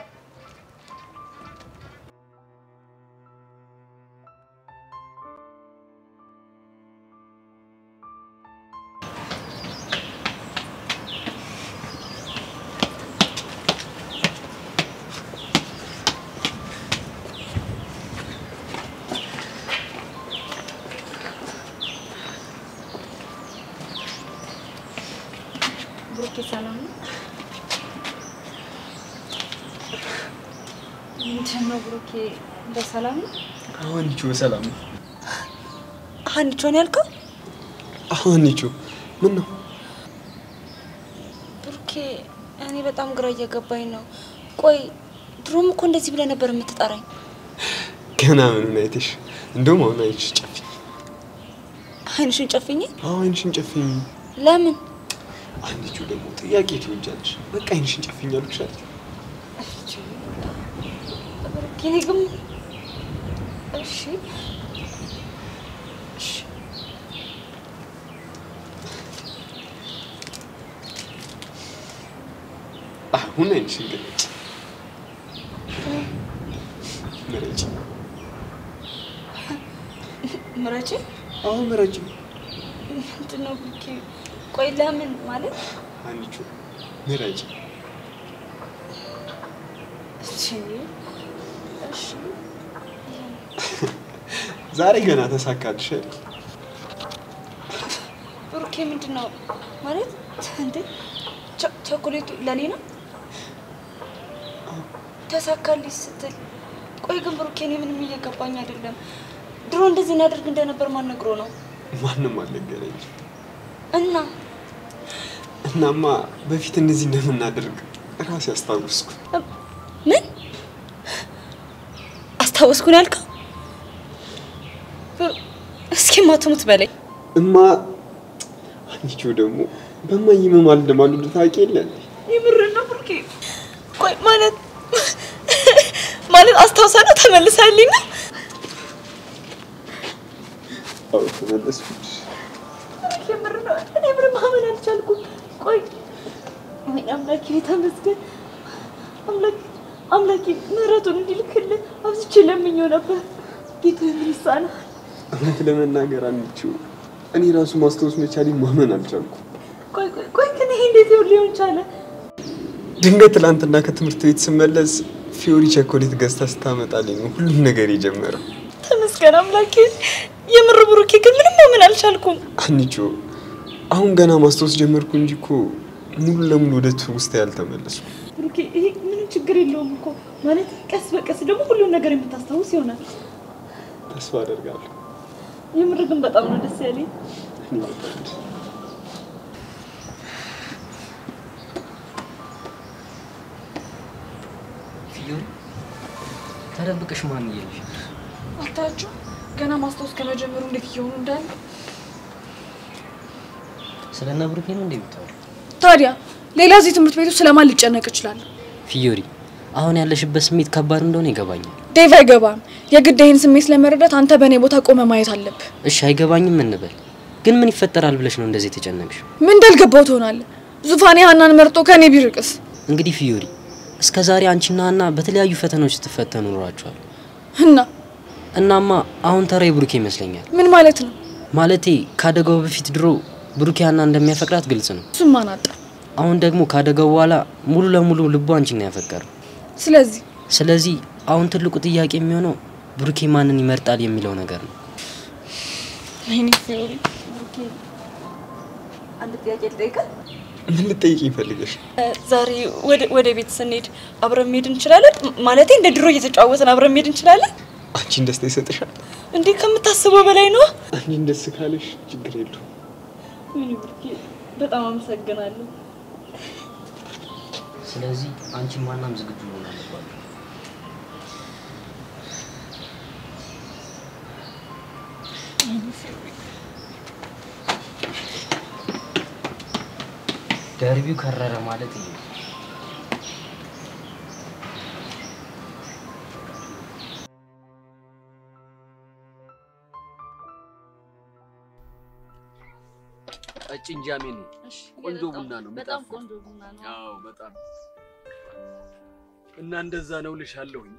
ብሩኬ ሰላም ነው? ምንድን ነው ብሩኬ፣ በሰላም ነው? ሀኒቾ በሰላም ነው? ሀኒቾን ያልከው? ሀኒቾ ምን ነው? ብሩኬ፣ እኔ በጣም ግራ እየገባኝ ነው። ቆይ ድሮም እኮ እንደዚህ ብለህ ነበር የምትጠራኝ። ገና ምኑን አይተሽ? እንደውም አሁን አይንሽ ጨፍኝ። አይንሽን ጨፍኝ? አዎ አይንሽን ጨፍኝ። ለምን? ሀኒቾ ደግሞ ጥያቄ ትወጃለሽ። በቃ አይንሽን ጨፍኝ አልኩሽ አይደል? ብሩኬ፣ እኔ ግን እሺ እሺ አሁን አይንሽን ግን ምረጪ። ምረጪ። አዎ ምረጪ። ምንድን ነው ብሩኬ? ቆይ ለምን ማለት ሀኒቾ ምረጪ። እሺ እሺ ዛሬ ገና ተሳካልሽ አይደል? ብሩኬ ምንድን ነው ማለት እንዴ? ቸ- ቸኮሌቱ ለኔ ነው ተሳካልኝ ስትል፣ ቆይ ግን ብሩኬ እኔ ምንም እየገባኝ አይደለም። ድሮ እንደዚህ እናደርግ እንደነበር ማን ነግሮ ነው? ማንም አልነገረኝም። እና እናማ በፊት እንደዚህ እንደምናደርግ ራሴ አስታወስኩ። ምን አስታወስኩን ያልከው? ብሩ- እስኪ ማትሙት በላይ እማ ሀኒቾ ደግሞ በማይ መማል እንደማሉ ታውቂ የለ እንዴ? የምር ነው ብሩኬ? ቆይ ማለት ማለት አስታውሳ ነው ተመልሳልኝ ነው? አዎ ተመለስኩልሽ። የምር ነው። እኔ ምንም ማመን አልቻልኩም። ቆይ ወይ አምላኬ ተመስገን። አምላኬ አምላኬ ምሕረቱን እንዲልክልህ አብዝቼ ለምኜው ነበር። ጌታ ምን ይሳናል? እውነት ለመናገር አንቺው እኔ ራሱ ማስታወስ መቻሌ ማመን አልቻልኩም። ቆይ ቆይ ቆይ ግን ይሄ እንዴት ይሆን ሊሆን ቻለ? ድንገት ትላንትና ከትምህርት ቤት ስመለስ ፊዮሪ ቸኮሌት ገዝታ ስታመጣልኝ ነው ሁሉም ነገር የጀመረው። ተመስገን አምላኬ። የምር ብሩኬ ግን ምንም ማመን አልቻልኩም። አንቺ አሁን ገና ማስታወስ ጀመርኩ እንጂ እኮ ሙሉ ለሙሉ ወደ ትውስታ ያልተመለስኩ። ብሩኬ ይሄ ምንም ችግር የለውም እኮ ማለት ቀስ በቀስ ደግሞ ሁሉን ነገር የምታስታውስ ይሆናል። ተስፋ አደርጋለሁ። የምር ግን በጣም ነው ደስ ያለኝ። እኔ በጣም ደስ ፊዮሪ ተደብቀሽ ማን እየልሽ አታችሁ ገና ማስታወስ ከመጀመሩ እንዴት እየሆኑ እንዳለ ስለ እነ ብሩኬ ነው እንዴ የምታወሪው? ታዲያ ሌላ እዚህ ትምህርት ቤቱ ስለማን ሊጨነቅ ይችላል? ፊዮሪ አሁን ያለሽበት ስሜት ከባድ እንደሆነ ይገባኛል። ዴቭ አይገባም። የግድ ይህን ስሜት ለመረዳት አንተ በእኔ ቦታ ቆመ ማየት አለብህ። እሺ አይገባኝም እንበል፣ ግን ምን ይፈጠራል ብለሽ ነው እንደዚህ የተጨነቅሽው? ምን እንዳልገባው ትሆናለህ? ዙፋኔ ሀናን መርጦ ከእኔ ቢርቅስ? እንግዲህ ፊዮሪ እስከ ዛሬ አንቺና ሀና በተለያዩ ፈተናዎች ስትፈተኑ ኖራችኋል። እና እናማ አሁን ተራ የብሩኬ ይመስለኛል። ምን ማለት ነው? ማለቴ ካደጋው በፊት ድሮ ብሩኬ ሀና እንደሚያፈቅራት ግልጽ ነው። እሱም ማን አጣ? አሁን ደግሞ ካደጋው በኋላ ሙሉ ለሙሉ ልቡ አንቺን ነው ያፈቀረው። ስለዚህ ስለዚህ አሁን ትልቁ ጥያቄ የሚሆነው ብሩኬ ማንን ይመርጣል የሚለው ነገር ነው። ወይኔ ፊዮሪ፣ ብሩኬ አንድ ጥያቄ ልጠይቅህ? ምን ልጠይቅኝ ፈልገሽ? ዛሬ ወደ ወደ ቤት ስንሄድ አብረን መሄድ እንችላለን? ም- ማለቴ እንደ ድሮ እየተጫወትን አብረን መሄድ እንችላለን? አንቺን ደስታ ይሰጥሻል። እንዲህ ከምታስበው በላይ ነው። አንቺን ደስ ካለሽ ችግር የለውም። ምን ብርኬ፣ በጣም አመሰግናለሁ። ስለዚህ አንቺም ዋናም ዝግጁ መሆን አለባችሁ። ደርቢው ከረረ ማለት ይሄ ነው። ቀጭን ጃሜን ነው። ቆንጆ ቡና ነው። በጣም የሚጣፍጥ። ቆንጆ ቡና ነው። አዎ በጣም እና እንደዛ ነው ልሻለሁኝ።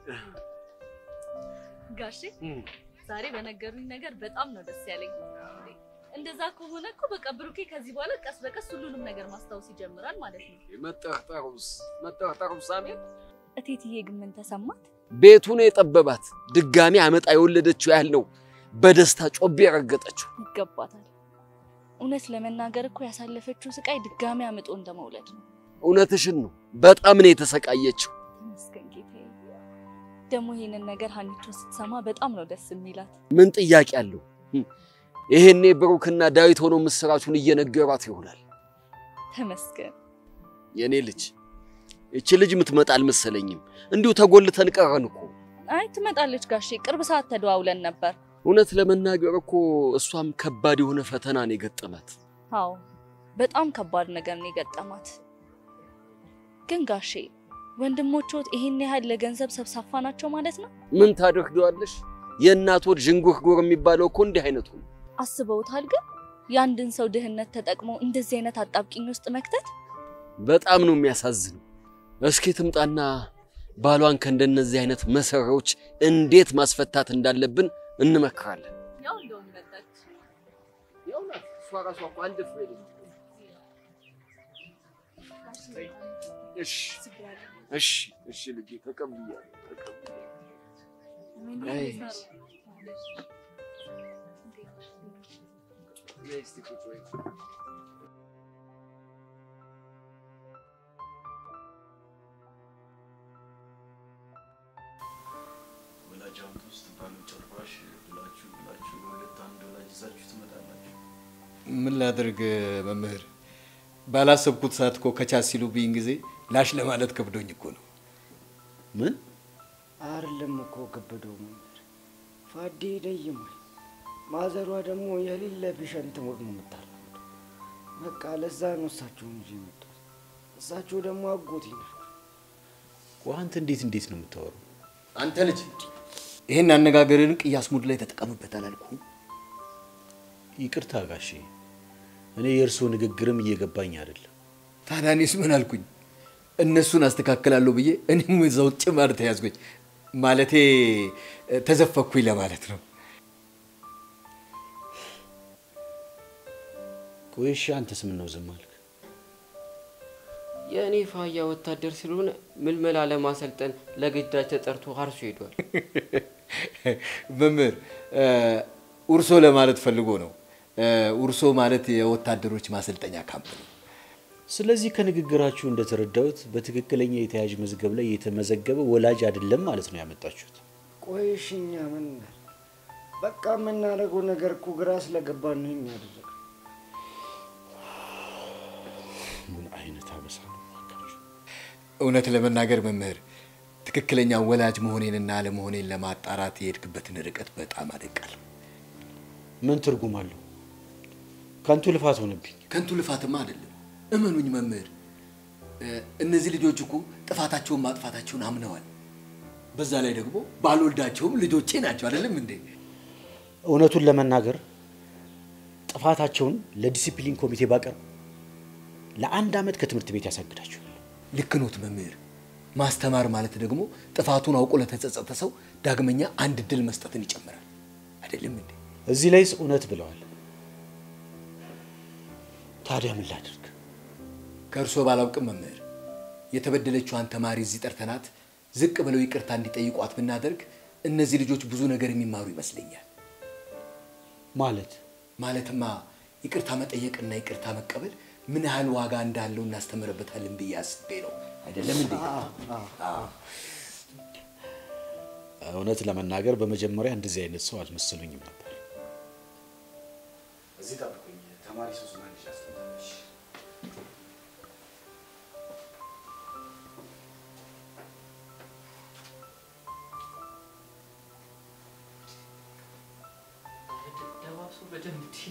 ጋሼ እም። ዛሬ በነገሩኝ ነገር በጣም ነው ደስ ያለኝ። እንደዛ ከሆነ እኮ በቃ ብሩኬ ከዚህ በኋላ ቀስ በቀስ ሁሉንም ነገር ማስታወስ ይጀምራል ማለት ነው። መጠርጠሩስ መጠርጠሩስ አሜን። እቴትዬ ግን ምን ተሰማት? ቤቱ ነው የጠበባት። ድጋሚ አመጣ የወለደችው ያህል ነው በደስታ ጮቤ የረገጠችው። ይገባታል። እውነት ለመናገር እኮ ያሳለፈችው ስቃይ ድጋሚ አምጦ እንደመውለድ ነው። እውነትሽን ነው። በጣም ነው የተሰቃየችው። ተመስገን ጌታዬ። ደግሞ ይሄንን ነገር ሀኒቾ ስትሰማ በጣም ነው ደስ የሚላት። ምን ጥያቄ አለው? እም። ይሄኔ ብሩክና ዳዊት ሆኖ ምስራቹን እየነገሯት ይሆናል። ተመስገን። የኔ ልጅ እቺ ልጅ የምትመጣ አልመሰለኝም። እንዲሁ ተጎልተን ቀረን እኮ። አይ ትመጣለች ጋሼ፣ ቅርብ ሰዓት ተደዋውለን ነበር። እውነት ለመናገር እኮ እሷም ከባድ የሆነ ፈተና ነው የገጠማት። አዎ በጣም ከባድ ነገር ነው የገጠማት። ግን ጋሼ ወንድሞችዎት ይሄን ያህል ለገንዘብ ሰብሳፋ ናቸው ማለት ነው? ምን ታደርገዋለሽ? የእናት ወድ ዥንጉርጉር የሚባለው እኮ እንዲህ አይነቱ ነው። አስበውታል? ግን የአንድን ሰው ድህነት ተጠቅሞ እንደዚህ አይነት አጣብቂኝ ውስጥ መክተት በጣም ነው የሚያሳዝነው። እስኪ ትምጣና ባሏን ከእንደነዚህ አይነት መሰሪያዎች እንዴት ማስፈታት እንዳለብን እንመክራለን። ያው እንደውም መጣች። እሷ ራሷ እኮ አንድ ፍሬ ነች። እሺ እሺ እሺ ልጄ ተቀብያለሁ ተቀብያለሁ። አይ ነይ እስቲ ቁጭ በይ። ወላጅ አምጡ ስትባሉ ጭራሽ ብላችሁ ብላችሁ ሁለት አንድ ወላጅ ይዛችሁ ትመጣላችሁ። ምን ላድርግ መምህር፣ ባላሰብኩት ሰዓት እኮ ከቻስ ሲሉብኝ ጊዜ ላሽ ለማለት ከብዶኝ እኮ ነው። ምን አይደለም እኮ ከበደው መምህር ፋዴ ደይማል። ማዘሯ ደግሞ የሌለ ፔሸንት ሞት ነው የምታራምደው። በቃ ለዛ ነው እሳቸውን ይዤ የመጣሁት። እሳቸው ደግሞ አጎቴ ናቸው። ቆይ አንተ እንዴት እንዴት ነው የምታወራው? አንተ ልጅ ይህን አነጋገርን ቅያስ ሙድ ላይ ተጠቀምበት አላልኩም? ይቅርታ ጋሼ፣ እኔ የእርስዎ ንግግርም እየገባኝ አይደለም። ታዲያ እኔስ ምን አልኩኝ? እነሱን አስተካክላለሁ ብዬ እኔም እዛው ጭማር ተያዝኩኝ። ማለቴ ተዘፈኩኝ ለማለት ነው። ቆይ እሺ፣ አንተስ ምን ነው ዝም አልክ? የእኔ ፋያ ወታደር ስለሆነ ምልመላ ለማሰልጠን ለግዳጅ ተጠርቶ አርሶ ሄዷል። መምህር ኡርሶ ለማለት ፈልጎ ነው። ኡርሶ ማለት የወታደሮች ማሰልጠኛ ካምፕ ነው። ስለዚህ ከንግግራችሁ እንደተረዳሁት በትክክለኛ የተያዥ መዝገብ ላይ የተመዘገበ ወላጅ አይደለም ማለት ነው ያመጣችሁት። ቆይ እሺ እኛ ምን እናድርግ? በቃ የምናደርገው ነገር እኮ ግራ ስለገባን ነው የሚያደርገው። ምን አይነት አበሳ ነው! እውነት ለመናገር መምህር ትክክለኛ ወላጅ መሆኔንና አለመሆኔን ለማጣራት የሄድክበትን ርቀት በጣም አደንቃለሁ። ምን ትርጉም አለው? ከንቱ ልፋት ሆነብኝ። ከንቱ ልፋትማ አይደለም። እመኑኝ መምህር፣ እነዚህ ልጆች እኮ ጥፋታቸውን ማጥፋታቸውን አምነዋል። በዛ ላይ ደግሞ ባልወልዳቸውም ልጆቼ ናቸው። አይደለም እንዴ? እውነቱን ለመናገር ጥፋታቸውን ለዲሲፕሊን ኮሚቴ ባቀርብ ለአንድ ዓመት ከትምህርት ቤት ያሳግዳቸዋል። ልክ ኖት መምህር። ማስተማር ማለት ደግሞ ጥፋቱን አውቆ ለተጸጸተ ሰው ዳግመኛ አንድ እድል መስጠትን ይጨምራል። አይደለም እንዴ? እዚህ ላይስ እውነት ብለዋል። ታዲያ ምን ላድርግ? ከእርሶ ባላውቅም መምህር፣ የተበደለችዋን ተማሪ እዚህ ጠርተናት ዝቅ ብለው ይቅርታ እንዲጠይቋት ብናደርግ እነዚህ ልጆች ብዙ ነገር የሚማሩ ይመስለኛል። ማለት ማለትማ ይቅርታ መጠየቅና ይቅርታ መቀበል ምን ያህል ዋጋ እንዳለው እናስተምርበታለን ብዬ አስቤ ነው። አይደለም እንዴ? እውነት ለመናገር በመጀመሪያ እንደዚህ አይነት ሰው አልመሰሉኝም ነበር። እዚህ ጠብቁኝ፣ ተማሪ ሶስና ልጅ አስጠጣለች። ደባብሶ በደንብ እንዲ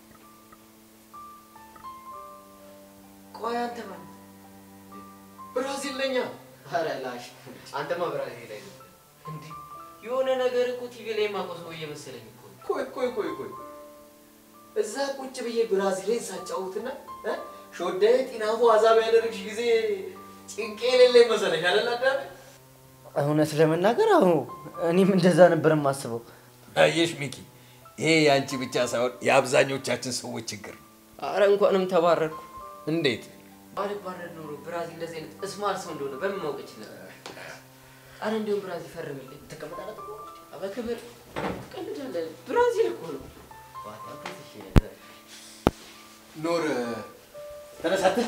ቆይ አንተ ማለት ብራዚል ነኛ ኧረ ላሽ አንተማ ብራዚል ላይ ነው እንዲ የሆነ ነገር እኮ ቲቪ ላይ የማውቀው ሰው እየመሰለኝ እኮ ነው። ቆይ ቆይ ቆይ ቆይ እዛ ቁጭ ብዬ ብራዚሌን ሳጫውትና እ ሾዳዬ ጢናፉ አዛብ ያደረግሽ ጊዜ ጭንቄ የሌለኝ መሰለሽ አይደል አዳሜ? እውነት ለመናገር አሁ እኔም እንደዛ ነበር የማስበው። አየሽ ሚኪ፣ ይሄ የአንቺ ብቻ ሳይሆን የአብዛኞቻችን ሰዎች ችግር ነው። አረ እንኳንም ተባረርኩ። እንዴት? ባልባረር ኖሮ ብራዚል እንደዚህ አይነት እስማል ሰው እንደሆነ በምን ማወቅ ይችላል? አረ እንዲሁም ብራዚል ፈርምልኝ ትቀመጣለህ። በክብር ትቀልዳለህ። ብራዚል እኮ ነው። ኖር ተነሳተህ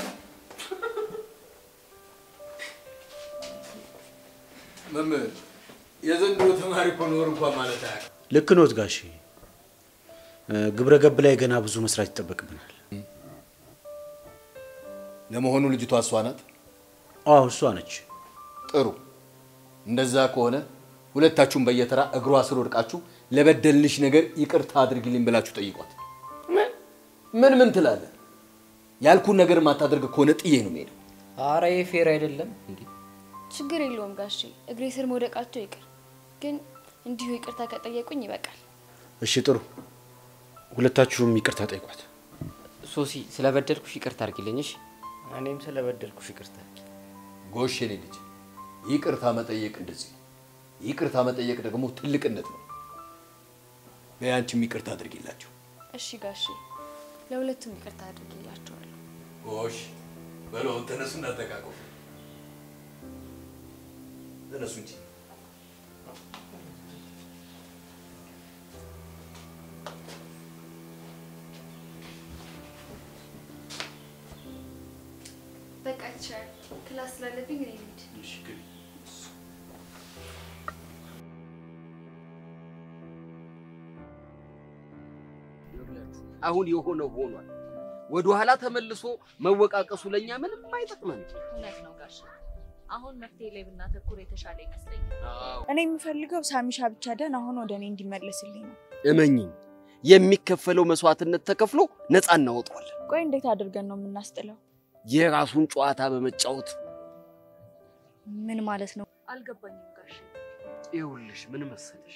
መምህር የዘንድሮ ተማሪ እኮ ኖር እንኳን ማለት አያውቅም። ልክ ኖት ጋሼ። ግብረ ገብ ላይ ገና ብዙ መስራት ይጠበቅብናል። ለመሆኑ ልጅቷ እሷ ናት? አዎ እሷ ነች። ጥሩ። እንደዛ ከሆነ ሁለታችሁም በየተራ እግሯ ስር ወድቃችሁ ለበደልንሽ ነገር ይቅርታ አድርጊልኝ ብላችሁ ጠይቋት። ምን ምን ትላለህ? ያልኩን ነገር ማታደርግ ከሆነ ጥዬ ነው የምሄደው። አረ ይሄ ፌር አይደለም እንዴ! ችግር የለውም ጋሼ፣ እግሬ ስር መውደቃቸው ይቅር። ግን እንዲሁ ይቅርታ ከጠየቁኝ ይበቃል። እሺ ጥሩ። ሁለታችሁም ይቅርታ ጠይቋት። ሶሲ ስለበደልኩሽ ይቅርታ አድርጊልኝ። እሺ? እኔም ስለበደልኩሽ ይቅርታ። ጎሽ የኔ ልጅ፣ ይቅርታ መጠየቅ እንደዚህ ነው። ይቅርታ መጠየቅ ደግሞ ትልቅነት ነው። በያንቺም ይቅርታ አድርጊላቸው። እሺ ጋሼ፣ ለሁለቱም ይቅርታ አድርጌላቸዋለሁ። ጎሽ በለውን ተነሱ፣ እናተቃቀፉ። ተነሱ እንጂ በቃ ይቻላል። ክላስ ስላለብኝ እኔ ልሂድ። አሁን የሆነው ሆኗል። ወደ ኋላ ተመልሶ መወቃቀሱ ለኛ ምንም አይጠቅመን። እውነት ነው ጋሽ። አሁን መፍትሄ ላይ ብናተኩር የተሻለ ይመስለኛል። እኔ የምፈልገው ሳሚሻ ብቻ ደህና ሆኖ ወደ እኔ እንዲመለስልኝ ነው። እመኝኝ፣ የሚከፈለው መስዋዕትነት ተከፍሎ ነፃ እናወጣዋለን። ቆይ እንዴት አድርገን ነው የምናስጥለው? የራሱን ጨዋታ በመጫወት ምን ማለት ነው? አልገባኝም ጋሽ። ይኸውልሽ፣ ምን መሰለሽ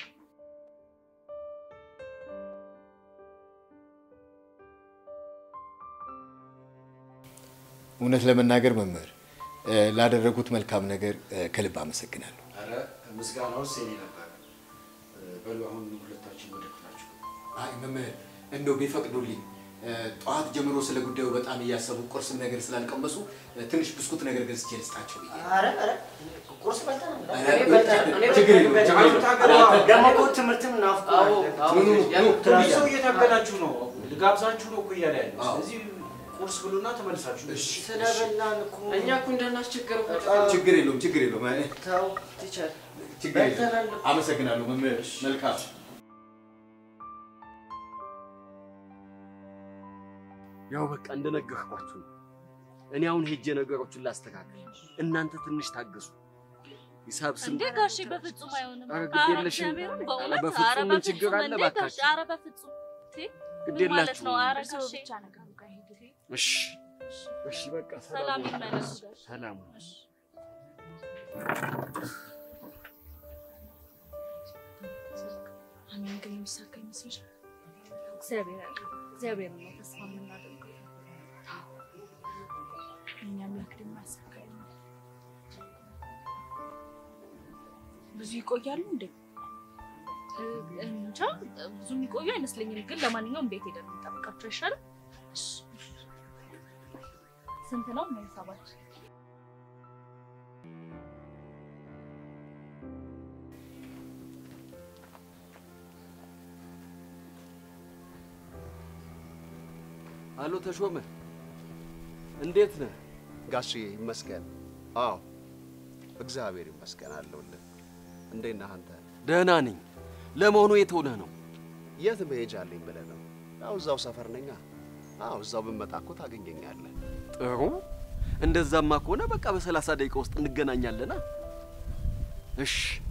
እውነት ለመናገር መምህር እ፣ ላደረጉት መልካም ነገር እ፣ ከልብ አመሰግናለሁ። ኧረ ምስጋናውስ የኔ ነበር። በሉ አሁን ሁለታችን ወደ ክፍላችሁ አይ መምህር እንደው ቢፈቅዱልኝ እ፣ ጠዋት ጀምሮ ስለ ጉዳዩ በጣም እያሰቡ ቁርስም ነገር ስላልቀመሱ እ፣ ትንሽ ብስኩት ነገር ገዝቼ ልስጣቸው ብዬ ነው። ኧረ ኧረ ቁርስ በልተናል። እኔ በልተናል። ችግር የለውም፣ ችግር የለውም። ደግሞ እኮ ትምህርትም ናፍቆናል። ኑ፣ ኑ፣ ኑ፣ ኑ ሰው ብያለሁ። እየታገላችሁ ነው፣ ልጋብዛችሁ ነው እኮ እያለ ያለው። ስለዚህ ቁርስ ብሉና ተመልሳችሁ ስለበላን እኮ እኛ እኮ እንዳናስቸገረው ችግር የለውም፣ ችግር የለውም። አይ፣ ተው ቲቸር ችግር የለውም። አመሰግናለሁ መምህር። መልካም ያው በቃ እንደነገርኳችሁ ነው። እኔ አሁን ሄጄ ነገሮችን ላስተካክል፣ እናንተ ትንሽ ታገሱ። ሂሳብ ስም እንዴ ጋሼ፣ በፍጹም አይሆንም። ኧረ ግድ ኧረ የለሽም። እግዚአብሔርን ኧረ በእውነት በፍጹም ኧረ ምን ችግር በፍጹም አለ እንዴ እባካችሁ? ጋሼ፣ ኧረ በፍጹም ቴ ግድ ምን ማለት ነው? የላችሁም። ኧረ እርስዎ ጋሼ ብቻ ነገሩ ጋር ሂዱ። እሺ፣ እሺ፣ በቃ ሰላም ይመለሱ ጋሼ። ሰላም አሜን። ግን የሚሳካ ይመስልሻል? እግዚአብሔር ያለ እግዚአብሔር ነው ተስፋ የምናደርገው። የእኛ አምላክ ደግሞ ያሳካልናል። ብዙ ይቆያሉ እንዴ? እ- እንጃ ብዙ የሚቆዩ አይመስለኝም። ግን ለማንኛውም ቤት ሄደን እንጠብቃቸው አይሻልም? ስንት ነው ነው ሂሳባችን? አሎ ተሾመ፣ እንዴት ነህ? ጋሽዬ ይመስገን። አዎ እግዚአብሔር ይመስገን አለሁልህ። እንዴት ነህ አንተ? ደህና ነኝ። ለመሆኑ የት ሆነህ ነው? የት መሄጃ አለኝ ብለህ ነው? ያው እዛው ሰፈር ነኛ። አዎ እዛው ብመጣ እኮ ታገኘኛለህ። ጥሩ። እንደዛማ ከሆነ በቃ በሰላሳ ደቂቃ ውስጥ እንገናኛለና። እሺ።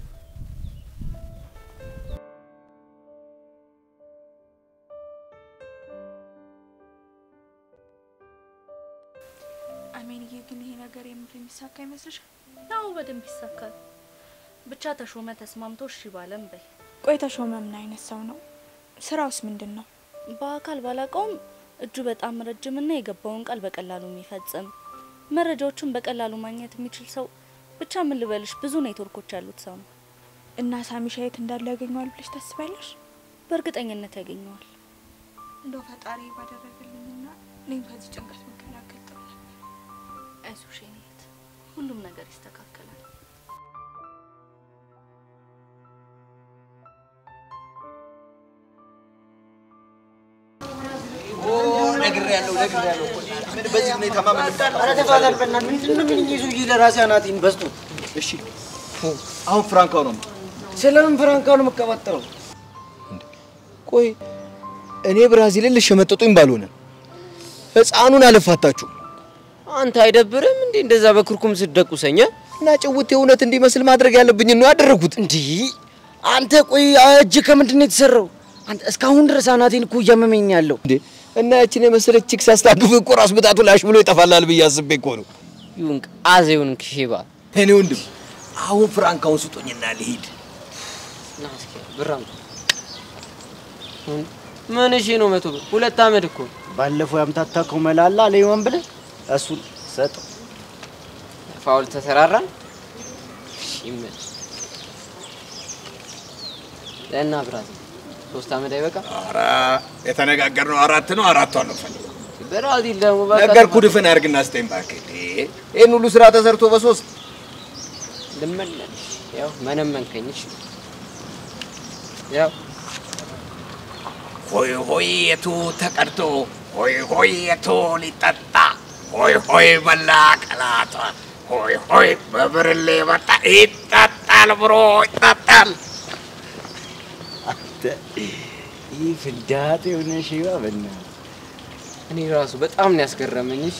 አሜንዬ፣ ግን ይሄ ነገር የምር የሚሳካ ይመስልሻል? ያው በደንብ ይሳካል። ብቻ ተሾመ ተስማምቶ እሺ ባለም በይ። ቆይ ተሾመ ምን አይነት ሰው ነው? ስራውስ ምንድን ነው? በአካል ባላቀውም እጁ በጣም ረጅምና የገባውን ቃል በቀላሉ የሚፈጽም መረጃዎቹን በቀላሉ ማግኘት የሚችል ሰው ብቻ ምን ልበልሽ፣ ብዙ ኔትወርኮች ያሉት ሰው ነው። እና ሳሚሻ የት እንዳለ ያገኘዋል ብለሽ ታስቢያለሽ? በእርግጠኝነት ያገኘዋል። እንደው ፈጣሪ ባደረገልኝና እኔም ከዚህ ጭንቀት መከላከል ጥሩ ነበር። አይዞሽ የኔ እህት፣ ሁሉም ነገር ይስተካከላል። ነግሬያለሁ፣ ነግሬያለሁ እኮ ምን በዚህ ሁኔታ ማመን ኧረ ተፋታል በእናትህ ምንድን ነው ምን ይዞ ይህ ለራሴ አናቴን በስቶ እሺ አሁን ፍራንካው ነው ስለምን ፍራንካው ነው የምቀባጠረው ቆይ እኔ ብራዚልን ልሸመጠጡኝ ባልሆነ ህፃኑን አለፋታችሁ አንተ አይደብርም እንዴ እንደዛ በክርኩም ስትደቁሰኝ እ? እና ጭውቴ እውነት እንዲመስል ማድረግ ያለብኝ ነው ያደረጉት። እንዲህ አንተ ቆይ እጅ ከምንድን ነው የተሰራው? አንተ እስካሁን ድረስ አናቴን እኮ እያመመኝ ነው ያለው። እንዴ እና ያችን የመሰለች ቺክ ሲያስታግፍ እኮ ራስ ምታቱ ላሽ ብሎ ይጠፋላል ብዬ አስቤ እኮ ነው። ይሁን አዜውን ክሼባ እኔ ወንድም አሁን ፍራንካውን ስጦኝና ልሂድ። ና እስኪ ብር አምጣ። ምን እሺ ነው መቶ ብር ሁለት አመድ እኮ ባለፈው ያምታታከው መላላ ለይሆን ብለህ እሱን ሰጠው። ፋውል ተሰራራን። እሺ ይመች ለና ብራዚል ሶስት አመድ አይበቃ? ኧረ የተነጋገርነው አራት ነው። አራቷን ነው ፈልገው ብራዚል ደግሞ በቃ ነገርኩህ። ድፍን አድርግና ስጠኝ እባክህ። እንዴ ይህን ሁሉ ስራ ተሰርቶ በሶስት ልመለስ ያው መነመንከኝ። እሺ ያው ሆይ ሆይ የቱ ተቀድቶ ሆይ ሆይ የቱ ሊጠጣ ሆይ ሆይ በላ ቀላቷ ሆይ ሆይ በብርሌ መጣ ይጠጣል ብሮ ይጠጣል። አንተ ይህ ፍዳት የሆነ ሺባ በእናትህ እኔ ራሱ በጣም ነው ያስገረመኝ። እሺ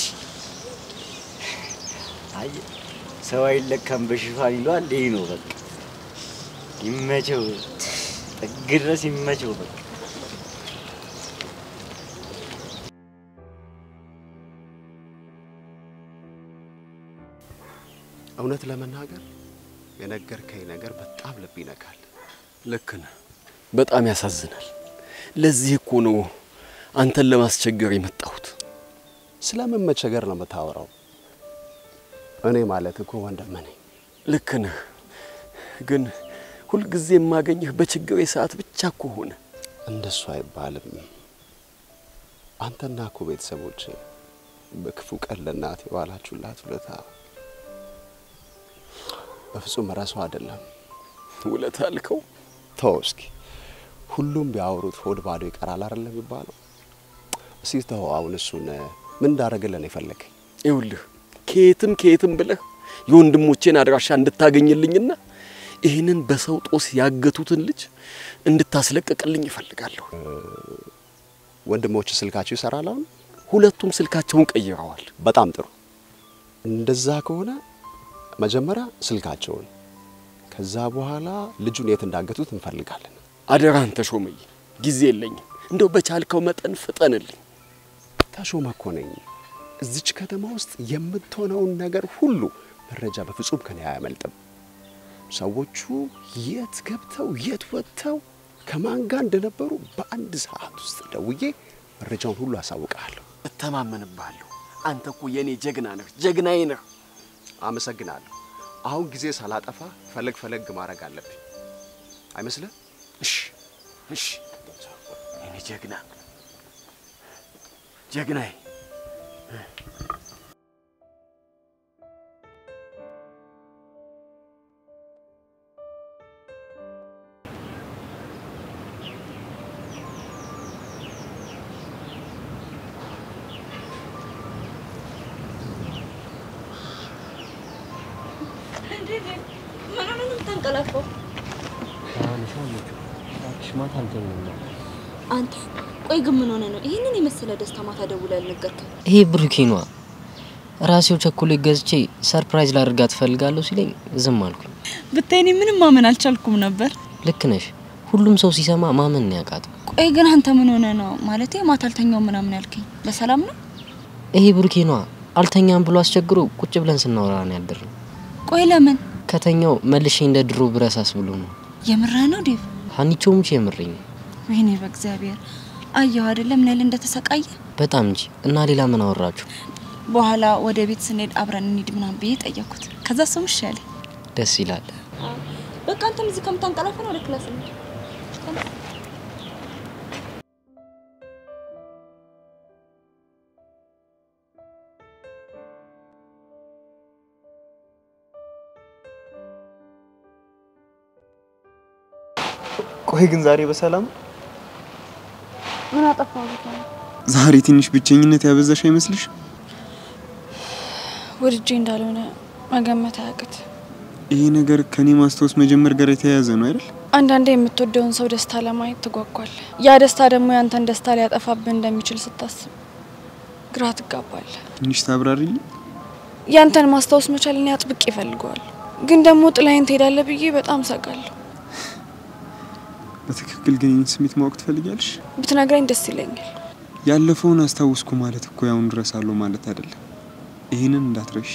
አየህ ሰው አይለካም በሽፋን ይለዋል። ይህ ነው በቃ ይመቸው፣ ጥግ ድረስ ይመቸው በቃ እውነት ለመናገር የነገርከኝ ነገር በጣም ልብ ይነካል። ልክ ነህ። በጣም ያሳዝናል። ለዚህ እኮ ነው አንተን ለማስቸገር የመጣሁት። ስለምን መቸገር ነው የምታወራው? እኔ ማለት እኮ ወንድምህ ነኝ። ልክ ነህ፣ ግን ሁልጊዜ የማገኝህ በችግሬ ሰዓት ብቻ እኮ ሆነ። እንደሱ አይባልም። አንተና እኮ ቤተሰቦች በክፉ ቀን ለእናቴ የዋላችሁላት ውለታ በፍጹም ረሳው አይደለም። ውለታ አልከው? ተው እስኪ። ሁሉም ቢያወሩት ሆድ ባዶ ይቀራል አይደለም የሚባለው? እስኪ ተው አሁን እሱን ምን እንዳደረግልን ነው የፈለገኝ? ይኸውልህ ከየትም ከየትም ብለህ የወንድሞቼን አድራሻ እንድታገኝልኝና ይህንን በሰው ጦስ ያገቱትን ልጅ እንድታስለቅቅልኝ ይፈልጋለሁ። ወንድሞች ስልካቸው ይሰራል አሁን? ሁለቱም ስልካቸውን ቀይረዋል። በጣም ጥሩ። እንደዛ ከሆነ መጀመሪያ ስልካቸውን፣ ከዛ በኋላ ልጁን የት እንዳገቱት እንፈልጋለን። አደራህን ተሾመኝ፣ ጊዜ የለኝም። እንደው በቻልከው መጠን ፍጠንልኝ። ተሾመ እኮ ነኝ። እዚች ከተማ ውስጥ የምትሆነውን ነገር ሁሉ መረጃ በፍጹም ከኔ አያመልጥም። ሰዎቹ የት ገብተው የት ወጥተው ከማን ጋር እንደነበሩ በአንድ ሰዓት ውስጥ ደውዬ መረጃውን ሁሉ አሳውቅሃለሁ። እተማመንብሃለሁ። አንተ እኮ የኔ ጀግና ነህ፣ ጀግናዬ ነህ። አመሰግናለሁ። አሁን ጊዜ ሳላጠፋ ፈለግ ፈለግ ማድረግ አለብኝ አይመስልህ? እሺ፣ እሺ፣ የኔ ጀግና ጀግናዬ። የምታንቀላፈው? እባክሽ ማታ አልተኛም ነው። አንተ ቆይ ግን ምን ሆነ ነው ይህንን የመሰለ ደስታ ማታ ደውለህ ያልነገርከኝ? ይሄ ብሩኬ ነዋ። ራሴው ቸኮሌት ገዝቼ ሰርፕራይዝ ላድርጋት እፈልጋለሁ ሲለኝ ዝም አልኩኝ። ብታይ እኔ ምንም ማመን አልቻልኩም ነበር። ልክ ነሽ። ሁሉም ሰው ሲሰማ ማመን ነው ያቃተው። ቆይ ግን አንተ ምን ሆነ ነው ማለቴ ማታ አልተኛው ምናምን ያልከኝ በሰላም ነው? ይሄ ብሩኬ ነዋ። አልተኛም ብሎ አስቸግሮ ቁጭ ብለን ስናወራ ነው ያደርነው። ቆይ ለምን ከተኛው መልሼ እንደ ድሮ ብረሳስ ብሎ ነው። የምርህ ነው ዴቭ? ሀኒቾ ሙች የምረኝ ነው። ወይኔ በእግዚአብሔር አየሁ አይደለም ምን ያህል እንደተሰቃየ። በጣም እንጂ። እና ሌላ ምን አወራችሁ? በኋላ ወደ ቤት ስንሄድ አብረን እንሂድ ምናምን ብዬ ጠየኩት። ከዛ እሱም እሺ አለኝ። ደስ ይላል። በቃ አንተም እዚህ ከምታንቀላፋ ነው ወደ ክላስ እንሂድ። ቆይ ግን ዛሬ በሰላም ምን አጠፋው? ዛሬ ትንሽ ብቸኝነት ያበዛሽ አይመስልሽ? ወድጄ እንዳልሆነ መገመት አያቅት። ይሄ ነገር ከኔ ማስታወስ መጀመር ጋር የተያያዘ ነው አይደል? አንዳንዴ የምትወደውን ሰው ደስታ ለማየት ትጓጓል። ያ ደስታ ደግሞ ያንተን ደስታ ሊያጠፋብህ እንደሚችል ስታስብ ግራ ትጋባል። ትንሽ ታብራሪልኝ። ያንተን ማስታወስ መቻል እኔ አጥብቄ ይፈልገዋል፣ ግን ደግሞ ጥላይን ትሄዳለህ ብዬ በጣም ሰጋለሁ። በትክክል ግን ይህን ስሜት ማወቅ ትፈልጊያለሽ? ብትነግረኝ ደስ ይለኛል። ያለፈውን አስታውስኩ ማለት እኮ ያውን እረሳለሁ ማለት አይደለም። ይህንን እንዳትረሺ።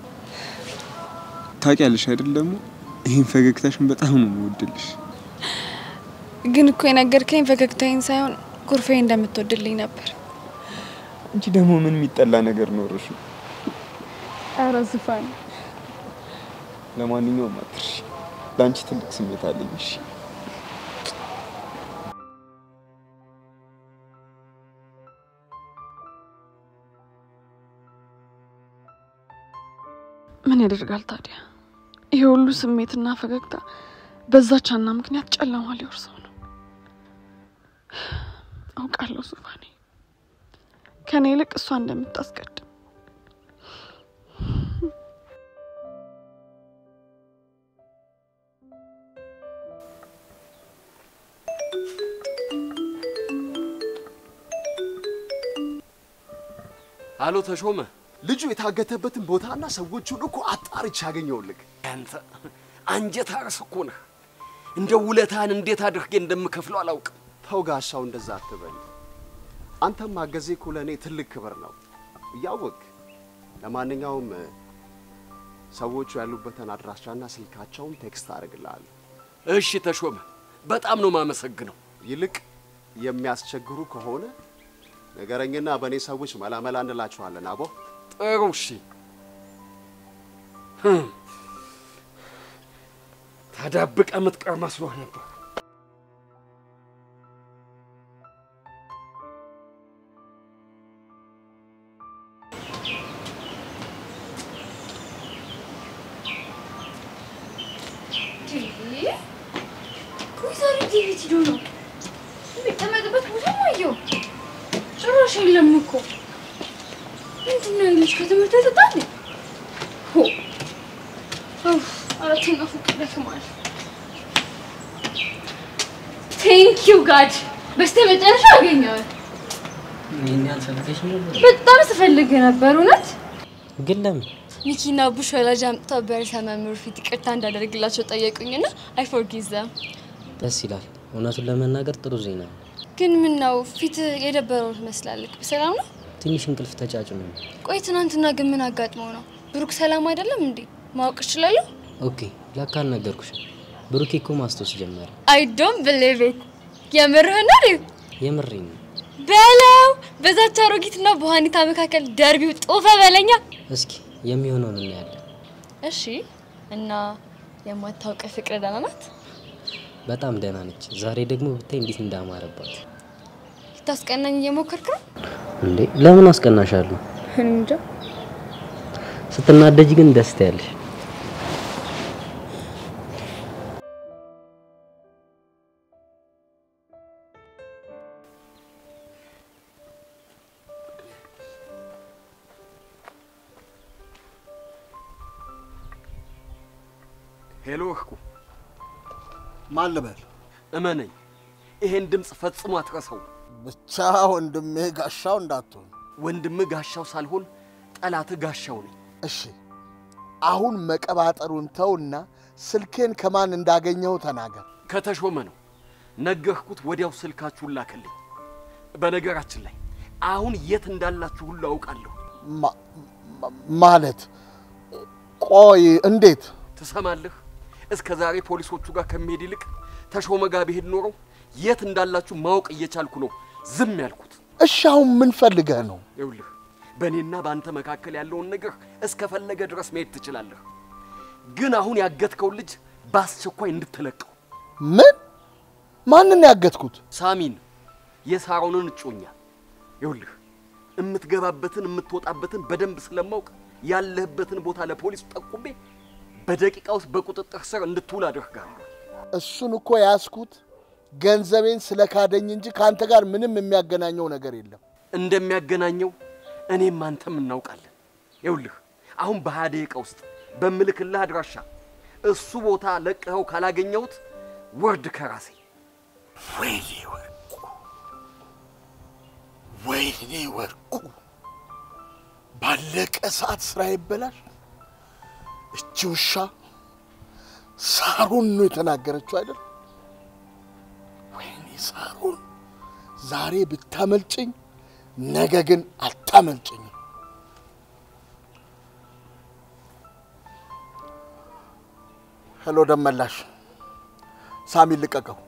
ታውቂያለሽ አይደል? ደግሞ ይህን ፈገግታሽን በጣም ነው የምወድልሽ። ግን እኮ የነገርከኝ ፈገግታዬን ሳይሆን ኩርፌ እንደምትወድልኝ ነበር። አንቺ ደግሞ ምን የሚጠላ ነገር ኖርሽ? ኧረ ዝፋን ለማንኛውም አትርሺ። ለአንቺ ትልቅ ስሜት አለኝ። እሺ ምን ያደርጋል ታዲያ? ይሄ ሁሉ ስሜትና ፈገግታ በዛች ሀና ምክንያት ጨለማ ሊወርሰው ነው። አውቃለሁ ዙፋኔ ከኔ ይልቅ እሷ እንደምታስቀድም። አሎ ተሾመ፣ ልጁ የታገተበትን ቦታና ሰዎቹን እኮ አጣርቼ አገኘሁልህ። አንተ አንጀት አርስ እኮ ነህ። እንደ ውለታን እንዴት አድርጌ እንደምከፍለው አላውቅም። ተው ጋሻው፣ እንደዛ አትበል። አንተም ማገዜ እኮ ለእኔ ትልቅ ክብር ነው እያወቅ። ለማንኛውም ሰዎቹ ያሉበትን አድራሻና ስልካቸውን ቴክስት አደርግልሃለሁ። እሺ ተሾመ፣ በጣም ነው ማመሰግነው። ይልቅ የሚያስቸግሩ ከሆነ ነገረኝና በእኔ ሰዎች መላመላ እንላችኋለን። አቦ ጥሩ እሺ። ተደብቀ የምትቀር መስሎህ ነበር። ቆይ ዛሬ ዴቪድ ሂዶ ነው የሚቀመጥበት ቦታ ማየው ጭራሽ የለም እኮ ምንድን ነው ልጅ ከትምህርት ተጣለ ሆ ኡፍ አራተኛ ፎቅ ደክሟል ቴንክ ዩ ጋድ በስተ መጨረሻ አገኘው ይህን ያልፈልገሽ ነበር በጣም ስፈልግ ነበር እውነት ግን ለምን? ሚኪና ቡሽ ወላጅ አምጥተው በርዕሰ መምህሩ ፊት ይቅርታ እንዳደረግላቸው ጠየቁኝና አይ ፎርጊቭ ዘም ደስ ይላል። እውነቱን ለመናገር ጥሩ ዜና ነው። ግን ምን ነው ፊት የደበረው ትመስላለህ በሰላም ነው ትንሽ እንቅልፍ ተጫጭኖ ነው። ቆይ ትናንትና ግን ምን አጋጥመው ነው ብሩክ ሰላም አይደለም እንዴ ማወቅ እችላለሁ ኦኬ ለካ አልነገርኩሽም። ብሩኬ እኮ ማስታወስ ጀመረ። አይ ዶንት ቢሊቭ ኢት የምርህን ነው የምሬን ነው። በለው በዛች አሮጊትና በኋኒታ መካከል ደርቢው ጦፈ በለኛ እስኪ የሚሆነውን እናያለን። እሺ እና የማታውቅ ፍቅር ደህና ናት በጣም ደህና ነች። ዛሬ ደግሞ ብታይ እንዴት እንዳማረባት። ልታስቀናኝ እየሞከርክ ነው እንዴ ለምን አስቀናሻለሁ? እንጃ ስትናደጅ ግን ደስ ትያለሽ። ሄሎ እህኩ፣ ማን ልበል? እመነኝ፣ ይሄን ድምፅ ፈጽሞ አትረሳው። ብቻ ወንድሜ ጋሻው እንዳትሆን። ወንድምህ ጋሻው ሳልሆን ጠላትህ ጋሻው ነኝ። እሺ፣ አሁን መቀባጠሩን ተውና ስልኬን ከማን እንዳገኘው ተናገር። ከተሾመ ነው ነገርኩት። ወዲያው ስልካችሁን ላከልኝ። በነገራችን ላይ አሁን የት እንዳላችሁ ሁሉ አውቃለሁ። ማ- ማ- ማለት ቆይ፣ እንዴት ትሰማለህ? እስከ ዛሬ ፖሊሶቹ ጋር ከመሄድ ይልቅ ተሾመ ጋር ብሄድ ኖሮ የት እንዳላችሁ ማወቅ እየቻልኩ ነው ዝም ያልኩት። እሺ፣ አሁን ምን ፈልገህ ነው? ይኸውልህ በእኔና በአንተ መካከል ያለውን ነገር እስከፈለገ ድረስ መሄድ ትችላለህ። ግን አሁን ያገትከውን ልጅ በአስቸኳይ እንድትለቀው። ምን? ማንን ያገትኩት? ሳሚን፣ የሳሮንን እጮኛ። ይኸውልህ የምትገባበትን የምትወጣበትን በደንብ ስለማውቅ ያለህበትን ቦታ ለፖሊስ ጠቁሜ በደቂቃ ውስጥ በቁጥጥር ስር እንድትውል አደርጋለሁ። እሱን እኮ ያስኩት ገንዘቤን ስለካደኝ እንጂ ከአንተ ጋር ምንም የሚያገናኘው ነገር የለም። እንደሚያገናኘው እኔም አንተም እናውቃለን። ይኸውልህ አሁን በሀያ ደቂቃ ውስጥ በምልክልህ አድራሻ እሱ ቦታ ለቅኸው ካላገኘሁት ወርድ ከራሴ ወይኔ ወርቁ፣ ወይኔ ወርቁ፣ ባለቀ ሰዓት ስራ ይበላል። እቺ ውሻ ሳሩን ነው የተናገረችው አይደል? ወይኔ ሳሩን፣ ዛሬ ብታመልጭኝ፣ ነገ ግን አታመልጭኝም። ሄሎ ደመላሽ፣ ሳሚ ልቀቀው።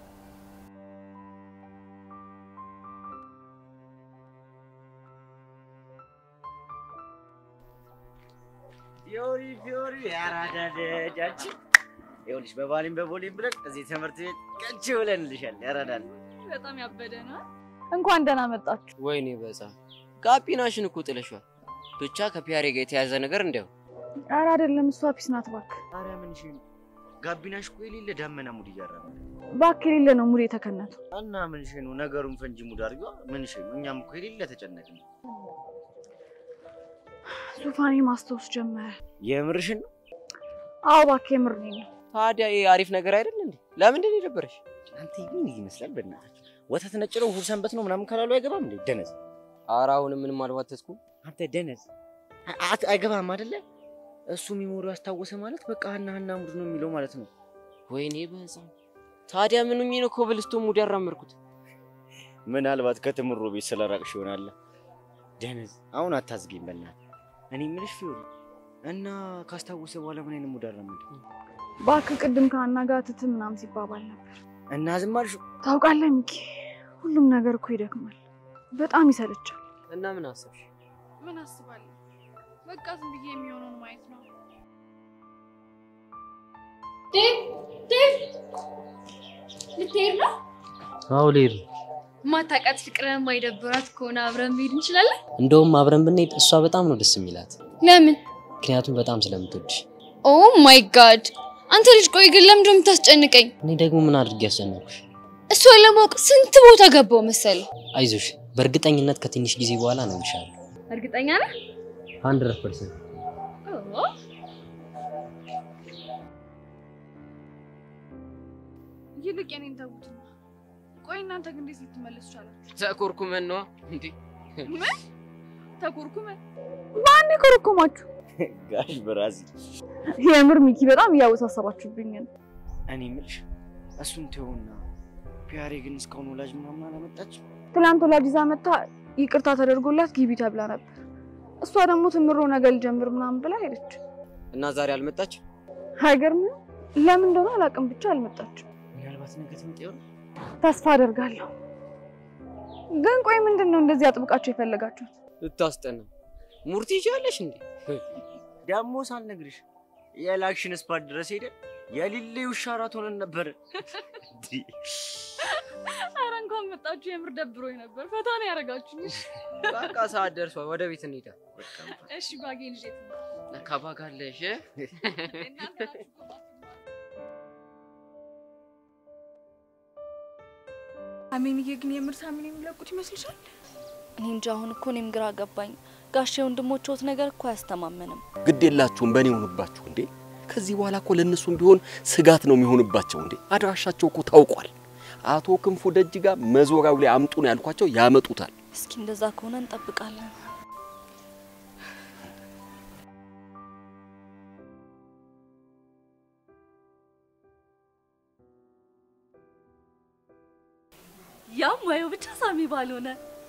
ፊዮሪ ፊዮሪ ያራዳ ልጅ አንቺ ይኸውልሽ በባሊም በቦሊም ብለን እዚህ ትምህርት ቤት ቀንቺ ብለንልሻል። ያራዳል በጣም ያበደ ነው። እንኳን ደህና መጣችሁ። ወይኔ በዛ ጋቢናሽን እኮ ጥለሻል። ብቻ ከፒያሬ ጋር የተያዘ ነገር እንዲያው ኧረ አይደለም፣ እሷ ፒስ ናት እባክህ። ታዲያ ምን እሺ፣ ጋቢናሽ እኮ የሌለ ዳመና ሙድ እያረመ እባክህ የሌለ ነው ሙድ የተከነተው። እና ምን እሺ ነው ነገሩን ፈንጂ ሙድ አድርገው ምን እሺ ነው። እኛም እኮ የሌለ ተጨነቅን። ዙፋኔ ማስታወስ ጀመረ። የምርሽን ነው? አዎ እባክህ የምር ነው። ታዲያ ይሄ አሪፍ ነገር አይደል እንዴ? ለምንድን ነው የደበረሽ? አንተ ምን ይመስላል? በእናታችሁ ወተት ነጭ ነው እሑድ ሰንበት ነው ምናምን ካላሉ አይገባም እንዴ? ደነዝ ኧረ አሁንም ምንም አልዋተትኩም። አንተ ደነዝ አ- አይገባም አይደለ? እሱ ሚሞሪው አስታወሰ ማለት በቃ ሀና ሀና ሙድ ነው የሚለው ማለት ነው። ወይኔ በዛ ታዲያ ምን ሆኜ ነው ኮብልስቶን ሙድ ያራመድኩት? ምናልባት ከትምሮ ቤት ስለራቅሽ ይሆናል። ደነዝ አሁን አታዝጊኝ በእናትህ። እኔ የምልሽ ፊዮሪ እና ካስታወሰ በኋላ ምን አይነት ሙድ አራመደ? እባክህ ቅድም ከአና ጋር ትት ምናምን ሲባባል ነበር። እና ዝም አልሽ? ታውቃለህ ሚኪ፣ ሁሉም ነገር እኮ ይደክማል፣ በጣም ይሰለቻል። እና ምን አሰብሽ? ምን አስባለሁ? በቃ ዝም ብዬ የሚሆነውን ማየት ነው። ዴቭ ዴቭ፣ ልትሄድ ነው? አዎ ልሄድ ነው። ማታውቃት ፍቅርን የማይደብራት ከሆነ አብረን መሄድ እንችላለን። እንደውም አብረን ብንሄድ እሷ በጣም ነው ደስ የሚላት፣ ለምን? ምክንያቱም በጣም ስለምትወድሽ። ኦ ማይ ጋድ! አንተ ልጅ ቆይ ግን ለምንድን ነው የምታስጨንቀኝ? እኔ ደግሞ ምን አድርጌ ያስጨነኩሽ? እሷን ለማወቅ ስንት ቦታ ገባው መሰለ። አይዞሽ፣ በእርግጠኝነት ከትንሽ ጊዜ በኋላ ነው ይሻል። እርግጠኛ ነህ? ሀንድረድ ፐርሰንት ኦ፣ ይልቅ የኔን ተዉትና፣ ቆይ እናንተ ግን እንዴት ልትመለሱ ቻላችሁ? ተኮርኩመን ነዋ እንዴ? ምን ተኮርኩመን? ማን የኮረኮማችሁ? ጋሽ ብራዚ የምር ሚኪ በጣም እያወሳሰባችሁብኝ ነው። እኔ የምልሽ እሱን ተውና ፒያሬ ግን እስካሁን ወላጅ ምናምን አላመጣችም። ትላንት ወላጅ ይዛ መታ ይቅርታ ተደርጎላት ግቢ ተብላ ነበር። እሷ ደግሞ ትምሮ ነገር ልጀምር ምናምን ብላ ሄደች። እና ዛሬ አልመጣች? አይገርምም? ለምን እንደሆነ አላውቅም፣ ብቻ አልመጣችም። ምናልባት ነገ ትመጣ ይሆን? ተስፋ አደርጋለሁ። ግን ቆይ ምንድን ነው እንደዚህ አጥብቃችሁ የፈለጋችሁት? ልታስጠና ሙርቲ ይቻለሽ እንዴ? ደግሞ ሳልነግርሽ የላክሽን ስፓት ድረስ ሄደን የሊሌ ውሻ አራት ሆነን ነበር። ኧረ እንኳን መጣችሁ። የምር ደብሮኝ ነበር። ፈታ ነው ያደረጋችሁኝ። በቃ ሰዓት ደርሷል። ወደ ቤት እንሂዳ። እሺ ባጌን ይዤ ለካ ባግ አለሽ። አሜንዬ ግን የምር ሳሚን የሚለቁት ይመስልሻል? እኔ እንጃ። አሁን እኮ እኔም ግራ ገባኝ። ጋሼ ወንድሞችዎት ነገር እኮ አያስተማመንም። ግድ የላችሁም በእኔ ሆኑባችሁ እንዴ። ከዚህ በኋላ እኮ ለእነሱም ቢሆን ስጋት ነው የሚሆንባቸው። እንዴ አድራሻቸው እኮ ታውቋል። አቶ ክንፉ ደጅ ጋር መዞሪያው ላይ አምጡ ነው ያልኳቸው፣ ያመጡታል። እስኪ እንደዛ ከሆነ እንጠብቃለን። ያም ወየው ብቻ ሳሚ ባልሆነ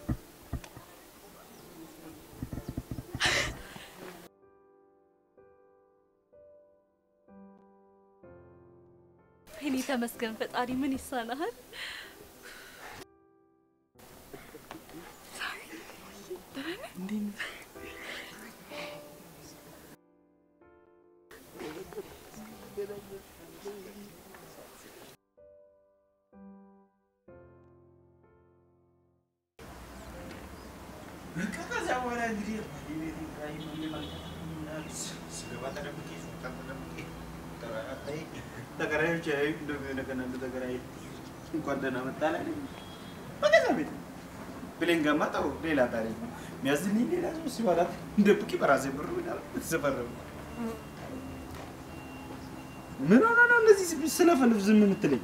እኔ ተመስገን ፈጣሪ ምን ይሳናሃል? በቃ ከዚያ በኋላ እንግዲህ ስገባ ተደብቄ ስወጣ ተደብቄ ተከራዮች ያዩ እንደገና ተከራይ እንኳን ደህና መጣ ላይ በገዛ ቤት ብሌን ገማ ጥሩ ሌላ ታሪክ ነው። የሚያዝልኝ ሌላ ሰው ሲበላት ደብቄ በራሴ ብር ተፈረሙ። ምን ሆነ ነው እንደዚህ ስለፈልፍ ዝም የምትለኝ?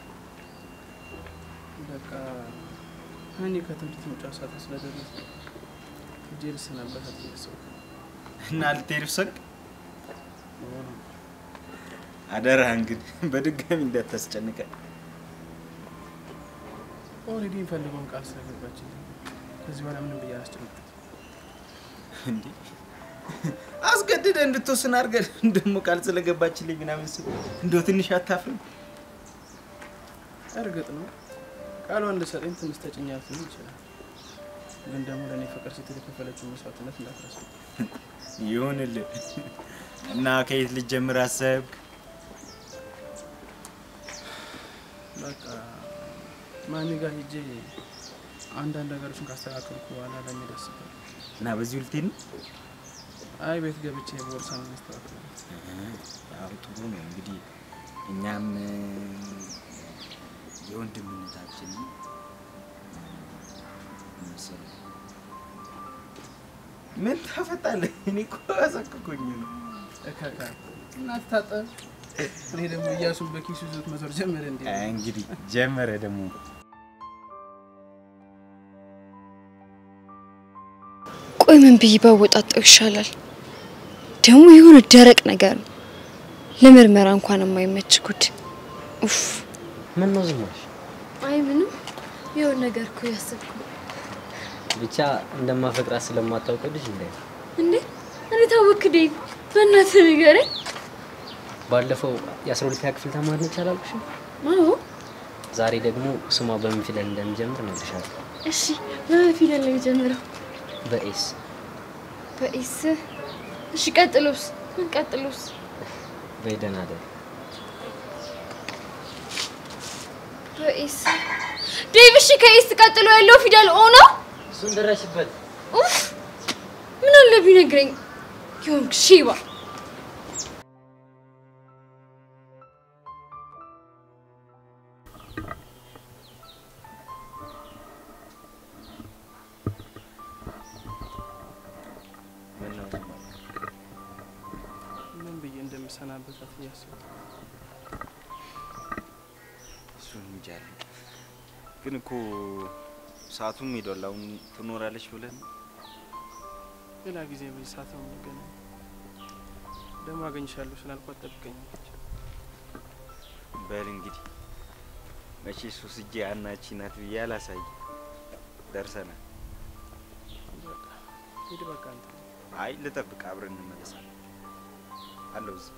በቃ እኔ ከትምህርት መውጫ ሰዓት ስለደረሰ ሂጄ ልሰናበታት እያሰብኩ እና ልትሄድ ወሰንክ? አደራህን ግን በድጋሚ እንዳታስጨንቀን። ኦልሬዲ የሚፈልገውን ቃል ስለገባችልኝ ከዚህ በኋላ ምንም ብዬ አላስጨንቃትም። እንዴ አስገድደ እንድትወስን አድርገን ደግሞ ቃል ስለገባችልኝ ምናምን ስል እንደው ትንሽ አታፍርም? እርግጥ ነው ቃሏን ልሰጠኝ ትንሽ ተጭኛት ሊሆን ይችላል። ግን ደግሞ ለእኔ ፍቅር ስትል የከፈለችውን መስዋዕትነት እንዳትረሳ። ይሁንልህ። እና ከየት ልጀምር አሰብክ? በቃ ማሚ ጋር ሄጄ አንዳንድ ነገሮችን ካስተካከልኩ በኋላ ለመሄድ አስቤያለሁ። እና በዚሁ ልትሄድ ነው? አይ ቤት ገብቼ ቦርሳ ነው ማስተካከል። ያው ጥሩ ነው እንግዲህ እኛም የወንድምነታችን መሰለህ ምን ታፈጣለህ? እኔ እኮ አሳክኮኝ ነው። እከካ እናት ታጠብ። እኔ ደግሞ እያሱን በኪሱ ይዞት መዞር ጀመረ እንዴ? አይ እንግዲህ ጀመረ ደግሞ ቆይ ምን ብዬ ባወጣጣው ይሻላል? ደግሞ የሆነ ደረቅ ነገር ነው። ለምርመራ እንኳን የማይመች ጉድ። ኡፍ ምን ነው ዝም አልሽ? አይ ምንም የሆነ ነገር እኮ ያሰብኩ ብቻ እንደማፈቅራት ስለማታውቀው ልጅ እንዳይ እንዴ እኔ ታወክ ዴቭ፣ በእናትህ ንገረኝ። ባለፈው የአስራ ሁለተኛ ክፍል ተማሪ ነች አላልኩሽም? አዎ ዛሬ ደግሞ ስሟ በምን ፊደል እንደሚጀምር እነግርሻለሁ። እሺ፣ በምን ፊደል ነው የጀመረው? በኤስ በኤስ። እሺ፣ ቀጥሎስ? ምን ቀጥሎስ? በደህና እደሪ። በኤስ ዴቭ። እሺ፣ ከኤስ ቀጥሎ ያለው ፊደል ኦ ነው? እሱን ደረሽበት። ኡፍ ምን አለ ቢነግረኝ የሆንክ ሺባ ምን ነው ዝም አልክ? ምን ብዬ እንደምሰናበታት እያሰብኩ እሱን እንጃ አለኝ። ግን እኮ ሰዓቱም ሄዷል። አሁን ትኖራለች ብለን ሌላ ጊዜ በዚህ ሰዓት ነው የምንገናኝ። ደግሞ አገኝሻለሁ ስላልኳት ጠብቀኛለች። በል እንግዲህ መቼ ሱስ እጄ አናቺ ናት ብዬ አላሳይ ደርሰናል። በቃ ሂድ በቃ አንተ አይ ልጠብቅ፣ አብረን እንመለሳለን። አለው እዚህ